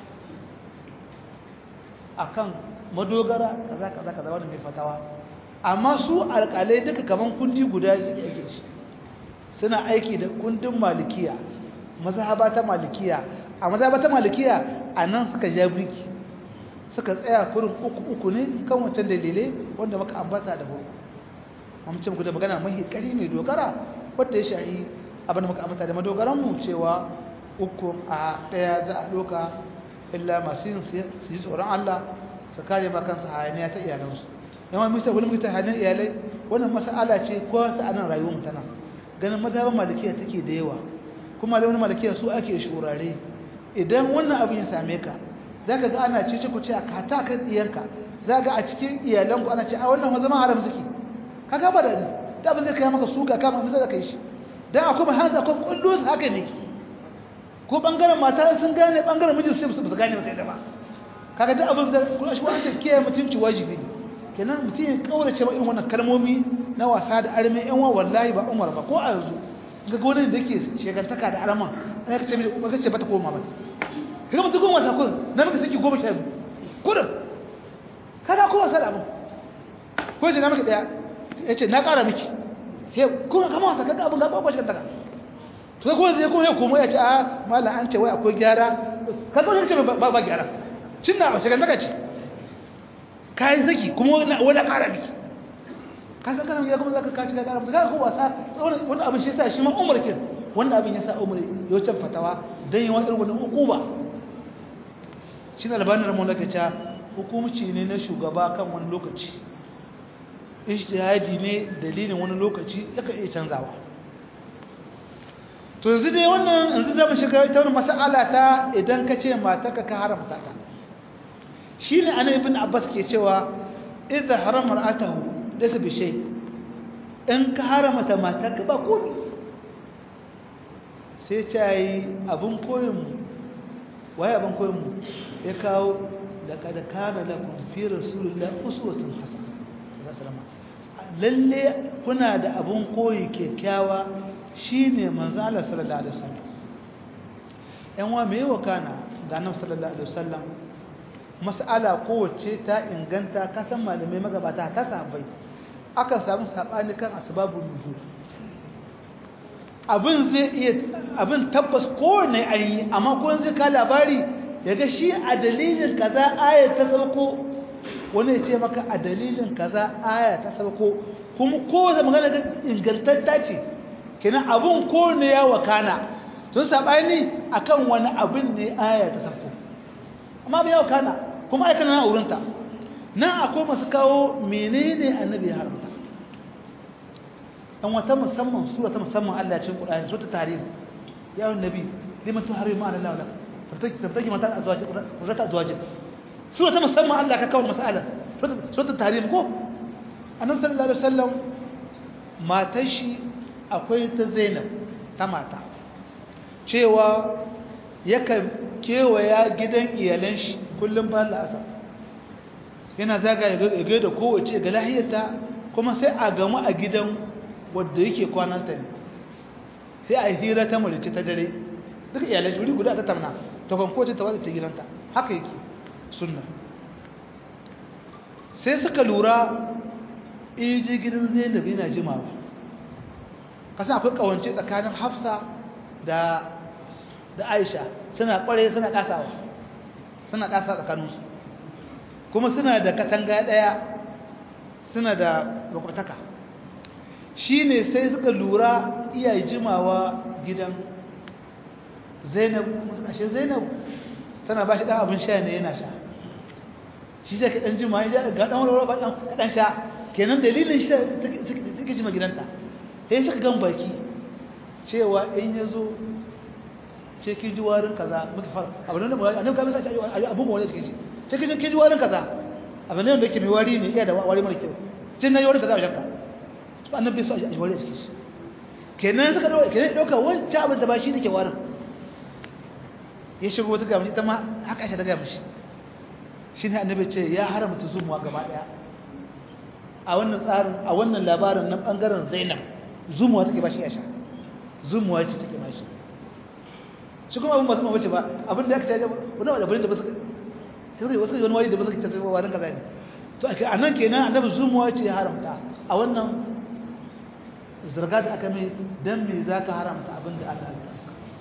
a kan madogara kaza kaza kaza wanda mai fatawa amma su alƙalai duka kaman kundi guda suke aiki shi suna aiki da kundin malikiya mazhaba ta malikiya a mazhaba ta malikiya a nan suka ja birki suka tsaya kurin uku uku ne kan wancan dalilai wanda muka ambata da farko mamcin ku da magana mahi kari mai dogara wadda ya shahi abin da muka ambata da madogaran mu cewa uku a daya za a doka illa masu yin su yi tsoron Allah su kare ma kansu hayaniya ta iyalansu yawan misa wani mutum hayaniyar iyalai wannan mas'ala ce ko su anan rayuwar mutana ganin mazhaban malikiya take da yawa kuma da wani malikiya su ake shurare idan wannan abin ya same ka za ka ga ana cece ku ce a kata kan iyanka za ga a cikin iyalanku ana ce a wannan zama haram suke ka ga ba da ni da abin zai kai maka suka kama abin zai kai shi dan akwai mahanzu akwai kullu haka ne ko bangaren mata sun gane bangaren mijin su su gane ba sai da ba kaga duk abin da kuma shi wanda ke mutunci wajibi ne kenan mutum ya kaurace ma irin wannan kalmomi na wasa da arme yan wa wallahi ba umar ba ko a yanzu ga gonan da yake shegantaka da arman ana kace mai ba kace bata koma ba kaga mutum goma sa kun na maka saki goma sha biyu kudin kaga ko wasa da abin ko ce na maka daya yace na kara miki he kuma kama wasa kaga abin ga ba shegantaka to sai kuma zai kuma ya komo ya ce a mallan an ce wai akwai gyara kaga wani ce ba ba gyara cinna a shegantaka ce kayan zaki kuma wani ƙara miki ka san kana ya kuma zaka kaci ka ƙara ka ko wasa wannan abin shi yasa shi ma Umar kin wannan abin yasa Umar ya wuce fatawa dan yawan irin wannan hukuma shi ne albanin ramon da kace hukumci ne na shugaba kan wani lokaci ijtihadi ne dalilin wani lokaci yaka iya canzawa to yanzu dai wannan yanzu zamu shiga ita wannan mas'ala ta idan ka ce mataka ka haramta ta shi ne ana ibn abbas ke cewa idza harama ra'atahu laysa bi shay in ka haramta matarka ba ko sai ta yi abun koyin mu waye abun koyin mu ya kawo laqad kana lakum fi rasulillahi uswatun hasana lalle kuna da abun koyi kyakkyawa shine manzo Allah sallallahu alaihi wasallam yan wa me wakana ga annabi sallallahu alaihi wasallam mas'ala kowace ta inganta kasan malamai magabata ta sabai aka samu sabani kan asbabun nuzul abin zai iya abin tabbas kowane ayi amma ko zai ka labari yaga shi a dalilin kaza aya ta sauko wani ya ce maka a dalilin kaza aya ta sauko kuma kowace magana ga ingantatta ce kenan abin kowane ya wakana sun sabani akan wani abin ne aya ta sauko amma bai ya wakana kuma aika na wurinta nan akwai masu kawo menene annabi ya haramta dan wata musamman sura ta musamman Allah ya cin Qur'ani sura ta tarihi ya yi nabi liman tuhari ma Allah la tabtaki tabtaki mata azwaji rata azwaji sura ta musamman Allah ka kawo mas'ala sura ta tarihi ko annabi sallallahu alaihi wasallam matar shi akwai ta Zainab ta mata cewa yakan kewaya gidan iyalan shi kullum ba la'asa yana zaga ya ga da kowace ga lahiyarta kuma sai a gamu a gidan wadda yake kwananta ne sai a hira ta malice ta dare duk iyalai wuri guda ta tamna ta kwankoce ta wadda ta gidanta haka yake sunna sai suka lura iji gidan zainab yana jimawa kasan akwai kawance tsakanin hafsa da da aisha suna kware suna kasawa suna kasa tsakaninsu kuma suna da katanga daya suna da makwataka shi ne sai suka lura iya jimawa gidan zainab ashe zainab tana ba shi ɗan abin sha ne yana sha shi zai ka ɗan jima ya ga ɗan wani ba ɗan sha kenan dalilin shi suke jima gidanta sai suka gan baki cewa in ya zo ce ki ji warin kaza muka fara abin da mawari annabi kamar sai abun mawari suke ji ce ki ki ji warin kaza abin da yake mai wari ne iya da wari mara kyau cin na yi warin kaza a shakka su annabi su a wari suke shi kenan suka dauka kenan dauka wancan abin da ba shi take warin ya shigo wata gaba ita ma haka shi ta gaba shi shine annabi ce ya haramta zumuwa gaba daya a wannan tsarin a wannan labarin na bangaren Zainab zumuwa take ba shi ya sha zumuwa ce take ba shi shi kuma abin masu mamace ba abin da aka ta wani wani abin da ba su kai wasu wani wani da ba su kai tattara warin kaza ne to a nan kenan annabi zumuwa ce ya haramta a wannan zarga da aka mai dan me za ka haramta abin da Allah ya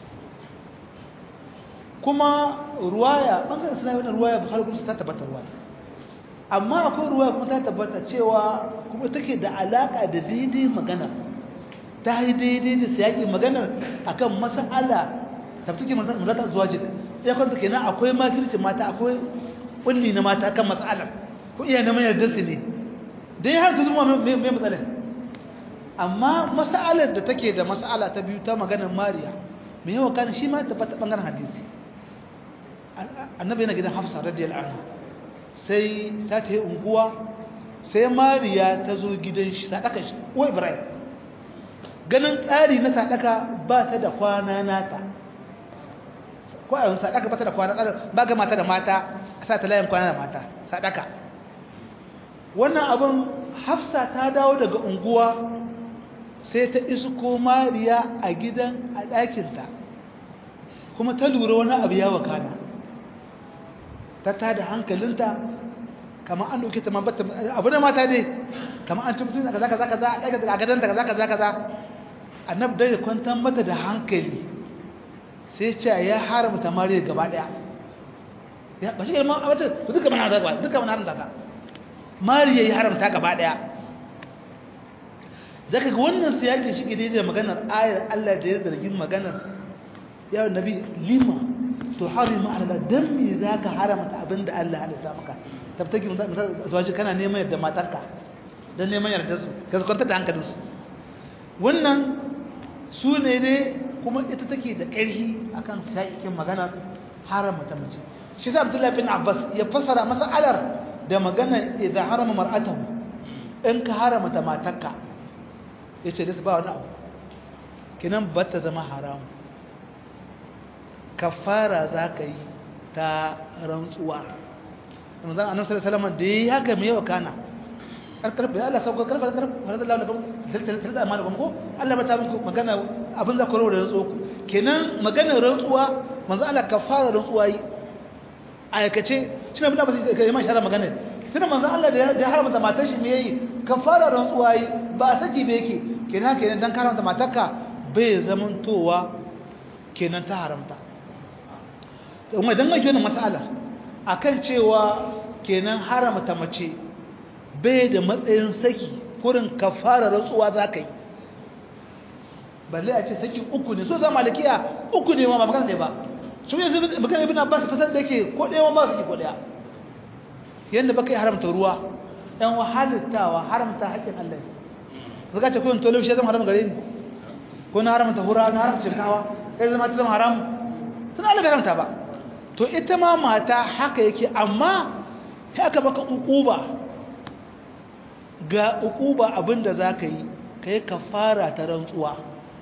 kuma ruwaya bangaren suna yi ruwaya bukhari kuma ta tabbata ruwaya amma akwai ruwaya kuma ta tabbata cewa kuma take da alaka da daidai magana ta yi daidai da siyaƙi maganar akan mas'ala tabbatuke mata zuwa jin ya kwanta kenan akwai makirci mata akwai kulli na mata kan mas'ala ko iya na mayar darsi ne dai har ta zuma mai matsalar amma mas'alar da take da mas'ala ta biyu ta maganar mariya mai yawa kan shi ma tabbata bangaren hadisi annabi yana gidan hafsa radiyallahu anha sai ta ta yi unguwa sai mariya ta zo gidan shi sadaka shi ko ibrahim ganin tsari na sadaka ba ta da kwana nata ko a yanzu sadaka ba ta da kwana ba ga mata da mata a sa ta layin kwana da mata sadaka wannan abin hafsa ta dawo daga unguwa sai ta isko mariya a gidan a ɗakinta kuma ta lura wani abu ya wakana ta tada hankalinta kamar an ɗauke ta mabata abu da mata dai kamar an tabbatar da kaza kaza kaza a gadanta kaza kaza kaza annab da ya kwantar mata da hankali sai ce ya haramta mariya gaba ɗaya ya ba shi ga ma wata duka mana da duka mana da mariya ya haramta gaba ɗaya zaka ga wannan siyakin shi daidai da maganar ayar Allah da ya zargin maganar ya nabi lima to harima ala dan me zaka haramta abinda Allah halitta maka tabtaki zuwaji kana neman yadda matarka dan neman yarda su ka kwanta da hankalin su wannan su ne ne kuma ita take da ƙarfi akan siyakin maganar haramta mace shi sa Abdullah bin Abbas ya fasara masalar da magana idan harama mar'atahu in ka haramta matarka ya ce ba wani abu kinan ba ta zama haramu kafara za ka yi ta rantsuwa manzan annabi sallallahu alaihi da ya haka me yawa kana karkarfa ya Allah sauka karfa karfa farada Allah lakum tilta amanakum ko Allah ba ta muku magana abin za ku rawo da rantsuwa kenan magana rantsuwa manzan Allah kafara rantsuwa yi aikace shi ne bin ba sai kai ma shara magana tunda manzan Allah da ya haramta matar shi me yayi kafara rantsuwa yi ba saki ba yake kenan kenan dan karanta matarka bai zamantowa kenan ta haramta kuma idan mai wannan mas'ala akan cewa kenan haramta mace bai da matsayin saki kurin kafara rantsuwa zakai balle a ce saki uku ne so za malikiya uku ne ma ba magana ne ba su yanzu magana ibn Abbas fasar da yake ko ɗaya ma saki ko ɗaya yanda baka yi haramta ruwa ɗan wahalittawa haramta haƙƙin Allah zaka ce kun tolo shi zama haram gare ni ko na haramta hura na haramta shinkawa kai zama ta zama haram tun Allah bai haramta ba to ita ma mata haka yake amma sai aka baka ukuba ga ukuba abinda zaka yi kai kafara ta rantsuwa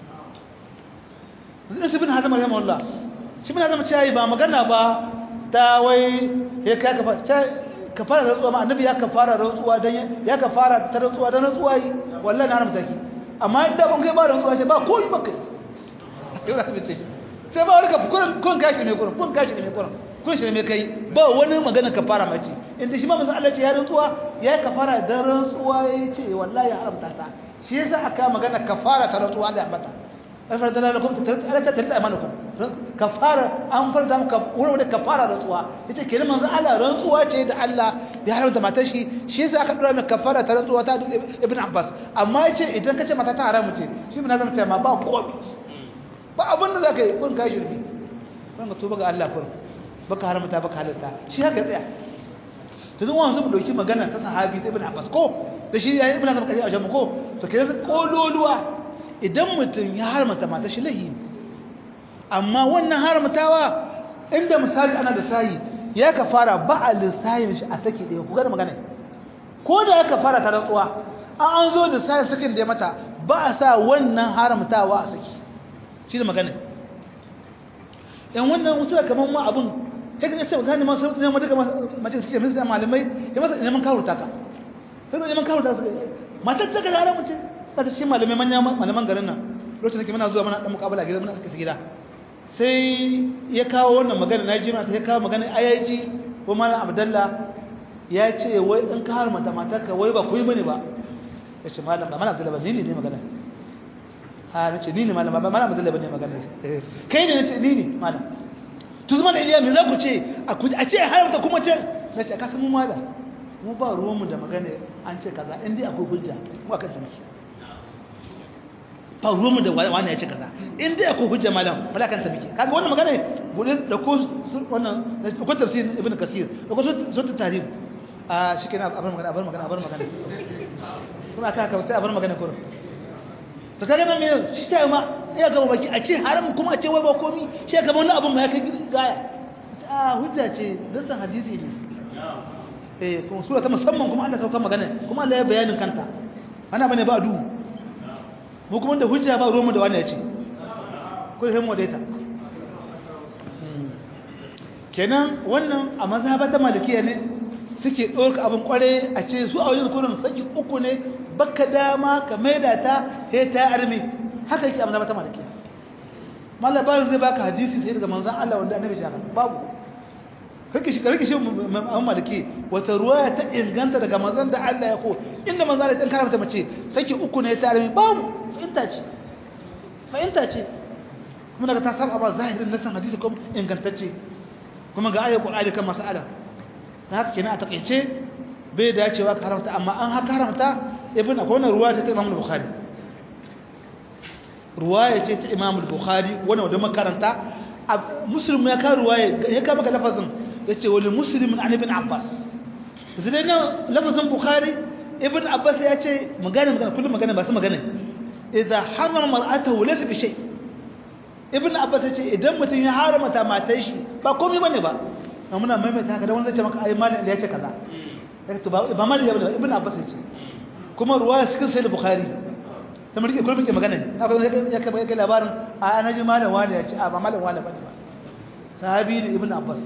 zai su bin hazama rahimahullah shi bin hazama cewa ba magana ba ta wai ya kai ka fara rantsuwa ma annabi ya kafara rantsuwa dan ya kafara ta rantsuwa dan rantsuwa yi wallahi na haramta ki amma inda ban kai ba rantsuwa sai ba ko ni baka yau da ce sai ba wani ka kun kun gashi ne kurin kun gashi ne kurin kun shi ne kai ba wani magana kafara mace inda shi ma manzo Allah ce ya rantsuwa ya kafara dan rantsuwa ya ce wallahi ya haramta ta shi yasa aka magana kafara ta rantsuwa da bata farda lakum ta ta ta amanukum kafara an farda muka wurin kafara rantsuwa ita ke manzo Allah rantsuwa ce da Allah ya haramta matar shi shi yasa aka dora mai kafara ta rantsuwa ta Ibn Abbas amma yace idan kace mata ta haramu ce shi bin zama ce ma ba komai ba abin da zaka yi kun kai shirbi kun ga tuba ga Allah kun baka haramta baka halatta shi haka tsaya to zan wanzu mu dauki magana ta sahabi ta Ibn Abbas ko da shi ya Ibn Abbas kaje a jama'a ko to kenan kololuwa idan mutum ya haramta mata shi lahi amma wannan haramtawa inda misali ana da sayi ya ka fara ba a lissayin shi a saki ɗaya ku gada magana ko da ya ka fara ta rantsuwa an an zo da sayin sakin da ya mata ba a sa wannan haramtawa a saki shi da magana yan wannan wasu da kamar ma abin sai kan ce gane ma sun neman duka mace su ce musu malamai ya masa neman kawurta ka sai neman kawurta ka matar ta ga haramu ce ba ta cikin malamai manyan malaman garin nan lokacin da ke muna zuwa mana dan mukabala gida muna suka gida sai ya kawo wannan magana na ji mata ya kawo magana ayaji ko malam abdalla ya ce wai in ka har mata matarka wai ba kuyi bane ba ya ce malam ba malam abdalla ba ni ne magana ha na ce ni ne malam ba malam abdalla ba ne magana kai ne na ce ni ne malam to zuma da iliya me za ku ce a ce haramta kuma ce na ce ka san mu malam mu ba ruwanmu da magana an ce kaza in dai akwai hujja mu akan ta miki ba ruwanmu da wani ya ce kaza in dai akwai hujja malam wala kan ta miki kaga wannan magana gudu da ko wannan ko tafsir ibn kasir da ko sura tarikh a shikenan abar magana abar magana abar magana kuma aka kauta abar magana ko to kaga nan me shi ta ma ya gaba baki a ce haram kuma a ce wai ba komi shi ga wannan abun ma ya kai gaya a hujja ce dasan hadisi ne eh kuma sura ta musamman kuma Allah sauka magana kuma Allah ya bayanin kanta ana bane ba duhu mu kuma da hujja ba ruwan da wani ya ce ko da mu daita kenan wannan a mazhaba ta malikiya ne suke ɗorka abin kware a ce su a wajen kurin saki uku ne baka dama ka maida ta he ta armi haka yake a mazhaba ta malikiya malabarin zai baka hadisi sai daga manzon Allah wanda annabi shaka babu kake shi kake shi an maliki wata ruwaya ta inganta daga manzon da Allah ya ko inda manzon Allah ya karanta mace saki uku ne ta armi babu fahimta ce fahimta ce kuma daga ta saba ba zahirin nasan hadisi kuma ingantacce kuma ga ayat Qur'ani kan mas'ala da haka kenan a takeice bai dacewa ka haramta amma an haka haramta ibn akwai wannan ruwaya ta Imam Bukhari ruwaya ce ta Imam Bukhari wannan wanda makaranta Muslim ya ka ruwaya ya ka maka lafazin yace wali Muslim an ibn Abbas zai na lafazin Bukhari ibn Abbas ya ce magana magana kullum magana ba su magana idza harama mar'atahu laysa bi shay ibn Abbas ya ce idan mutum ya haramta matar shi ba komai bane ba amma muna maimaita haka da wani zai ce maka ai malin da ya ce kaza to ba ba malin ya bane ibn Abbas ya ce kuma ruwaya cikin sahih Bukhari da mulki kullum ke magana na ba ya kai kai labarin a ana ji malam wani ya ce a ba malam wani bane ba sahabi ne ibn abbas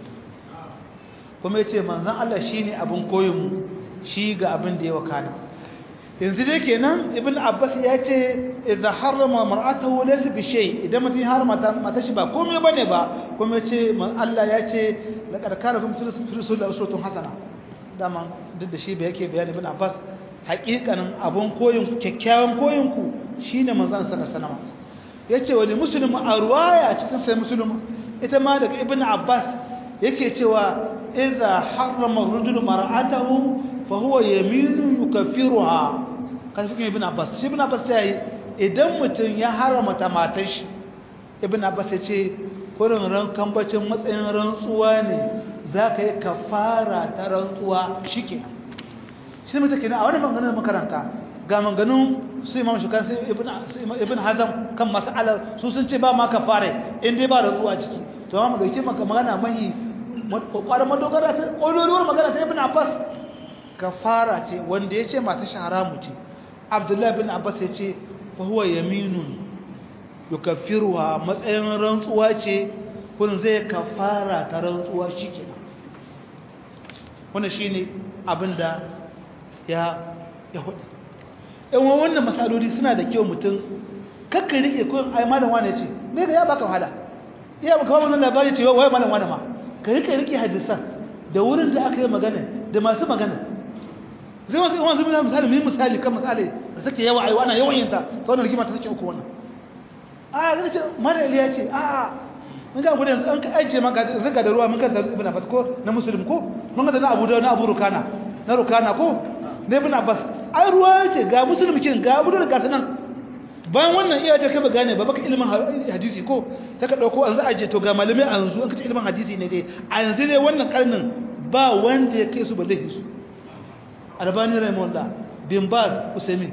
kuma yace manzon Allah shine abin koyon mu shi ga abin da ya wakana yanzu dai kenan ibn abbas ya ce idza harrama mar'atahu laysa bi shay idan mutum har mata mata shi ba komai bane ba kuma yace Allah ya ce laqad kana kum fi rasulillahi uswatun hasana dama duk da shi ba yake bayani ibn abbas hakikanin abun koyin kyakkyawan koyin ku shine manzon sallallahu alaihi wasallam yace wani muslim a ruwaya cikin sai muslim ita ma daga ibnu abbas yake cewa idza harrama ar-rajulu mar'atahu fa huwa yaminu yukaffiruha kan fikin ibnu abbas shi ibnu abbas yayi idan mutum ya haramta matar shi ibnu abbas yace kurin ran kambacin matsayin rantsuwa ne zaka yi kafara ta rantsuwa shikenan shi mutum kenan a wani maganganun makaranta ga maganganun su imam shukan sai ibn hazam kan mas'alar su sun ce ba ma kafare in dai ba da zuwa ciki to amma dauki maka magana mahi kwakwar madogara ta ƙololuwar magana ta ibn abbas kafara ce wanda ya ce mata shahara mu ce abdullahi bin abbas ya ce fa huwa yaminun yukaffiruha matsayin rantsuwa ce kun zai kafara ta rantsuwa shikenan wannan shine abinda ya ya hudu in wannan masaloli suna da kyau mutum kakka rike ko ai malam wani ce ne ga ya baka wahala iya baka ba wannan labari ce wai malam wani ma ka rike rike hadisan da wurin da aka yi magana da masu magana zai wasu wanzu mina misali mai misali kan misali da take yawa ai wannan yawan yinta ta wannan rigima ta take uku wannan a ga ce malam ya ce a a mun ga gudan an ka aje maka zaka da ruwa mun kan da ibn abbas ko na muslim ko mun ga da na abu da na abu rukana na rukana ko na ibn abbas ai ruwa ce ga musulmikin ga abu da gasa nan bayan wannan iya ta kaba gane ba baka ilimin hadisi ko ta ka dauko an za a je to ga malamai a yanzu an kace ilimin hadisi ne dai a yanzu dai wannan karnin ba wanda ya kai su balle su albani raymond bin baz usaimin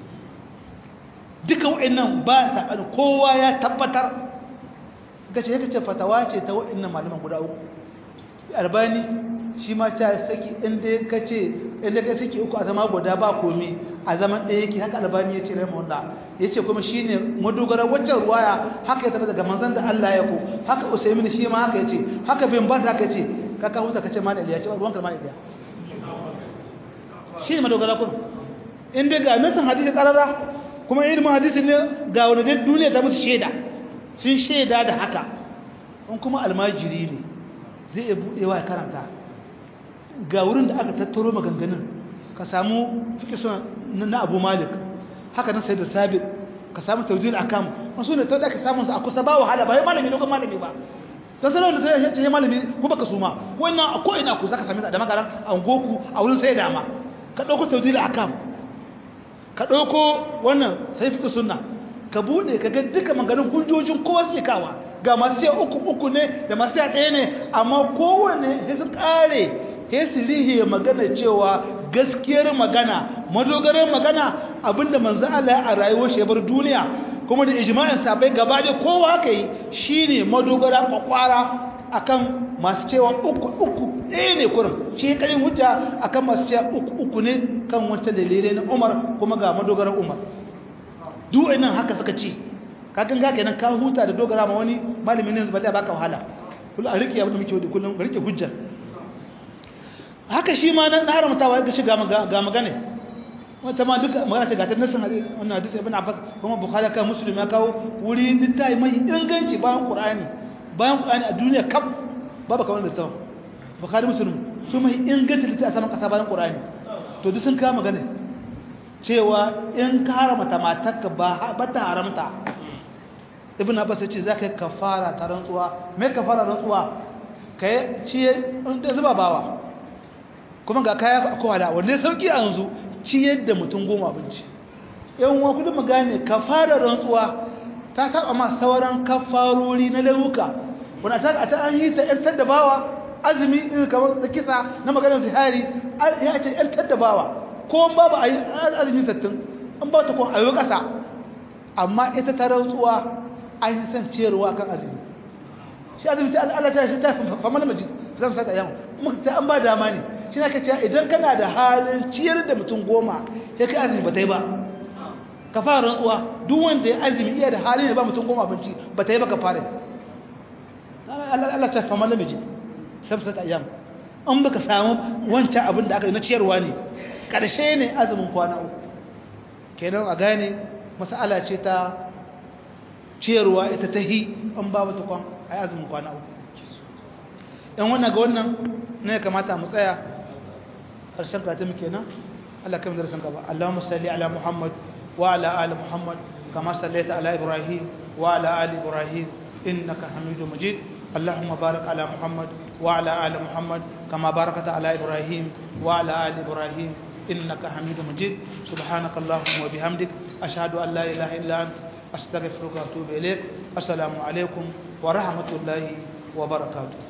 duka wa'annan ba sa kowa ya tabbatar kace yake ce fatawa ce ta wa'annan malaman guda uku albani shi ma ta saki inda ka ce inda ka saki uku a zama guda ba komi a zaman ɗaya yake haka albani ya ce raimunda ya ce kuma shi ne madogarar waccan ruwaya haka ya taɓa daga manzan da Allah ya ku haka usaimin shi ma haka ya ce haka bin ba haka ce ka kawo ta kace mana iliya ce ruwan kalmar iliya shi ne madogara kun inda ga nasan hadisi karara kuma ilimin hadisi ne ga wani dai duniya ta musu shaida sun shaida da haka in kuma almajiri ne zai iya buɗewa ya karanta ga wurin da aka tattaro maganganun ka samu fiƙi suna na abu malik haka nan sai da sabit ka samu taujil akam wasu ne ta da ka samun su a kusa ba wahala ba ya malami dogon malami ba don sanar da ta ce malami ko baka suma wannan a ko ina ku zaka same su da makaran a goku a wurin sai dama ka ɗauko taujil akam ka ɗauko wannan sai fiƙi sunna ka buɗe ka ga duka maganin hujjojin kowa suke kawa ga masu siya uku uku ne da masu siya ɗaya ne amma kowane sai su ƙare sai magana cewa gaskiyar magana madogarar magana abinda manzo Allah a rayuwar shi bar duniya kuma da ijma'in sabai gaba da kowa haka yi shine madogara kwakwara akan masu cewa uku uku ɗaya ne kurin shi ya ƙarin hujja akan masu cewa uku uku ne kan wancan dalilai na umar kuma ga madogaran umar duk nan haka suka ce kakan ga kenan ka huta da dogara ma wani malamin ne zuba da baka wahala kullum a rike abin da muke wadi kullum rike hujja haka shi ma na haramtawa ya gashi ga magana wata ma duka magana ta gatar nasin wannan hadisi ibn abbas kuma bukhari kan muslim ya kawo wuri littafi mai inganci bayan qur'ani bayan qur'ani a duniya kaf babu kamar da tawo bukhari muslim su mai inganci littafi a saman kasa bayan qur'ani to duk sun kawo magana cewa in ka haramta matarka ba ba ta haramta ibn abbas ya ce zaka yi kafara ta rantsuwa me kafara rantsuwa kai ciye da zuba bawa kuma ga kaya ko hada wanda sauki a yanzu ciyar da mutum goma abinci yan uwa kudin mu gane kafara rantsuwa ta saba ma sauran kafarori na lauka wanda ta a ta an yi ta yantar da bawa azumi irin kamar da kisa na maganar zihari ya ce yantar da bawa ko babu a yi azumi sattin an ba ta kun ayo kasa amma ita ta rantsuwa an yi son ciyarwa kan azumi shi azumi ta Allah ta shi ta fama na majid zan sata yamma muka ta an ba dama ne shi na kace idan kana da halin ciyar da mutum goma sai kai azumi ba ta yi ba ka fara rantsuwa duk wanda ya azumi iya da halin da ba mutum goma abinci ba ta yi ba ka fara Allah ta fama na majid zan sata yamma an baka samu wancan abin da aka yi na ciyarwa ne karshe ne azumin kwana uku kenan a gane mas'ala ce ta ciyarwa ita ta hi an ba wata kwan a yi azumin kwana uku yan wannan ga wannan ne kamata mu tsaya ƙarshen kata muke nan Allah kai darasin gaba Allahumma salli ala Muhammad wa ala ali Muhammad kama sallaita ala Ibrahim wa ala ali Ibrahim innaka Hamidum Majid اللهم بارك على محمد وعلى آل محمد كما باركت على إبراهيم وعلى آل إبراهيم إنك حميد مجيد سبحانك اللهم وبحمدك أشهد أن لا إله إلا أنت أستغفرك وأتوب إليك السلام عليكم ورحمة الله وبركاته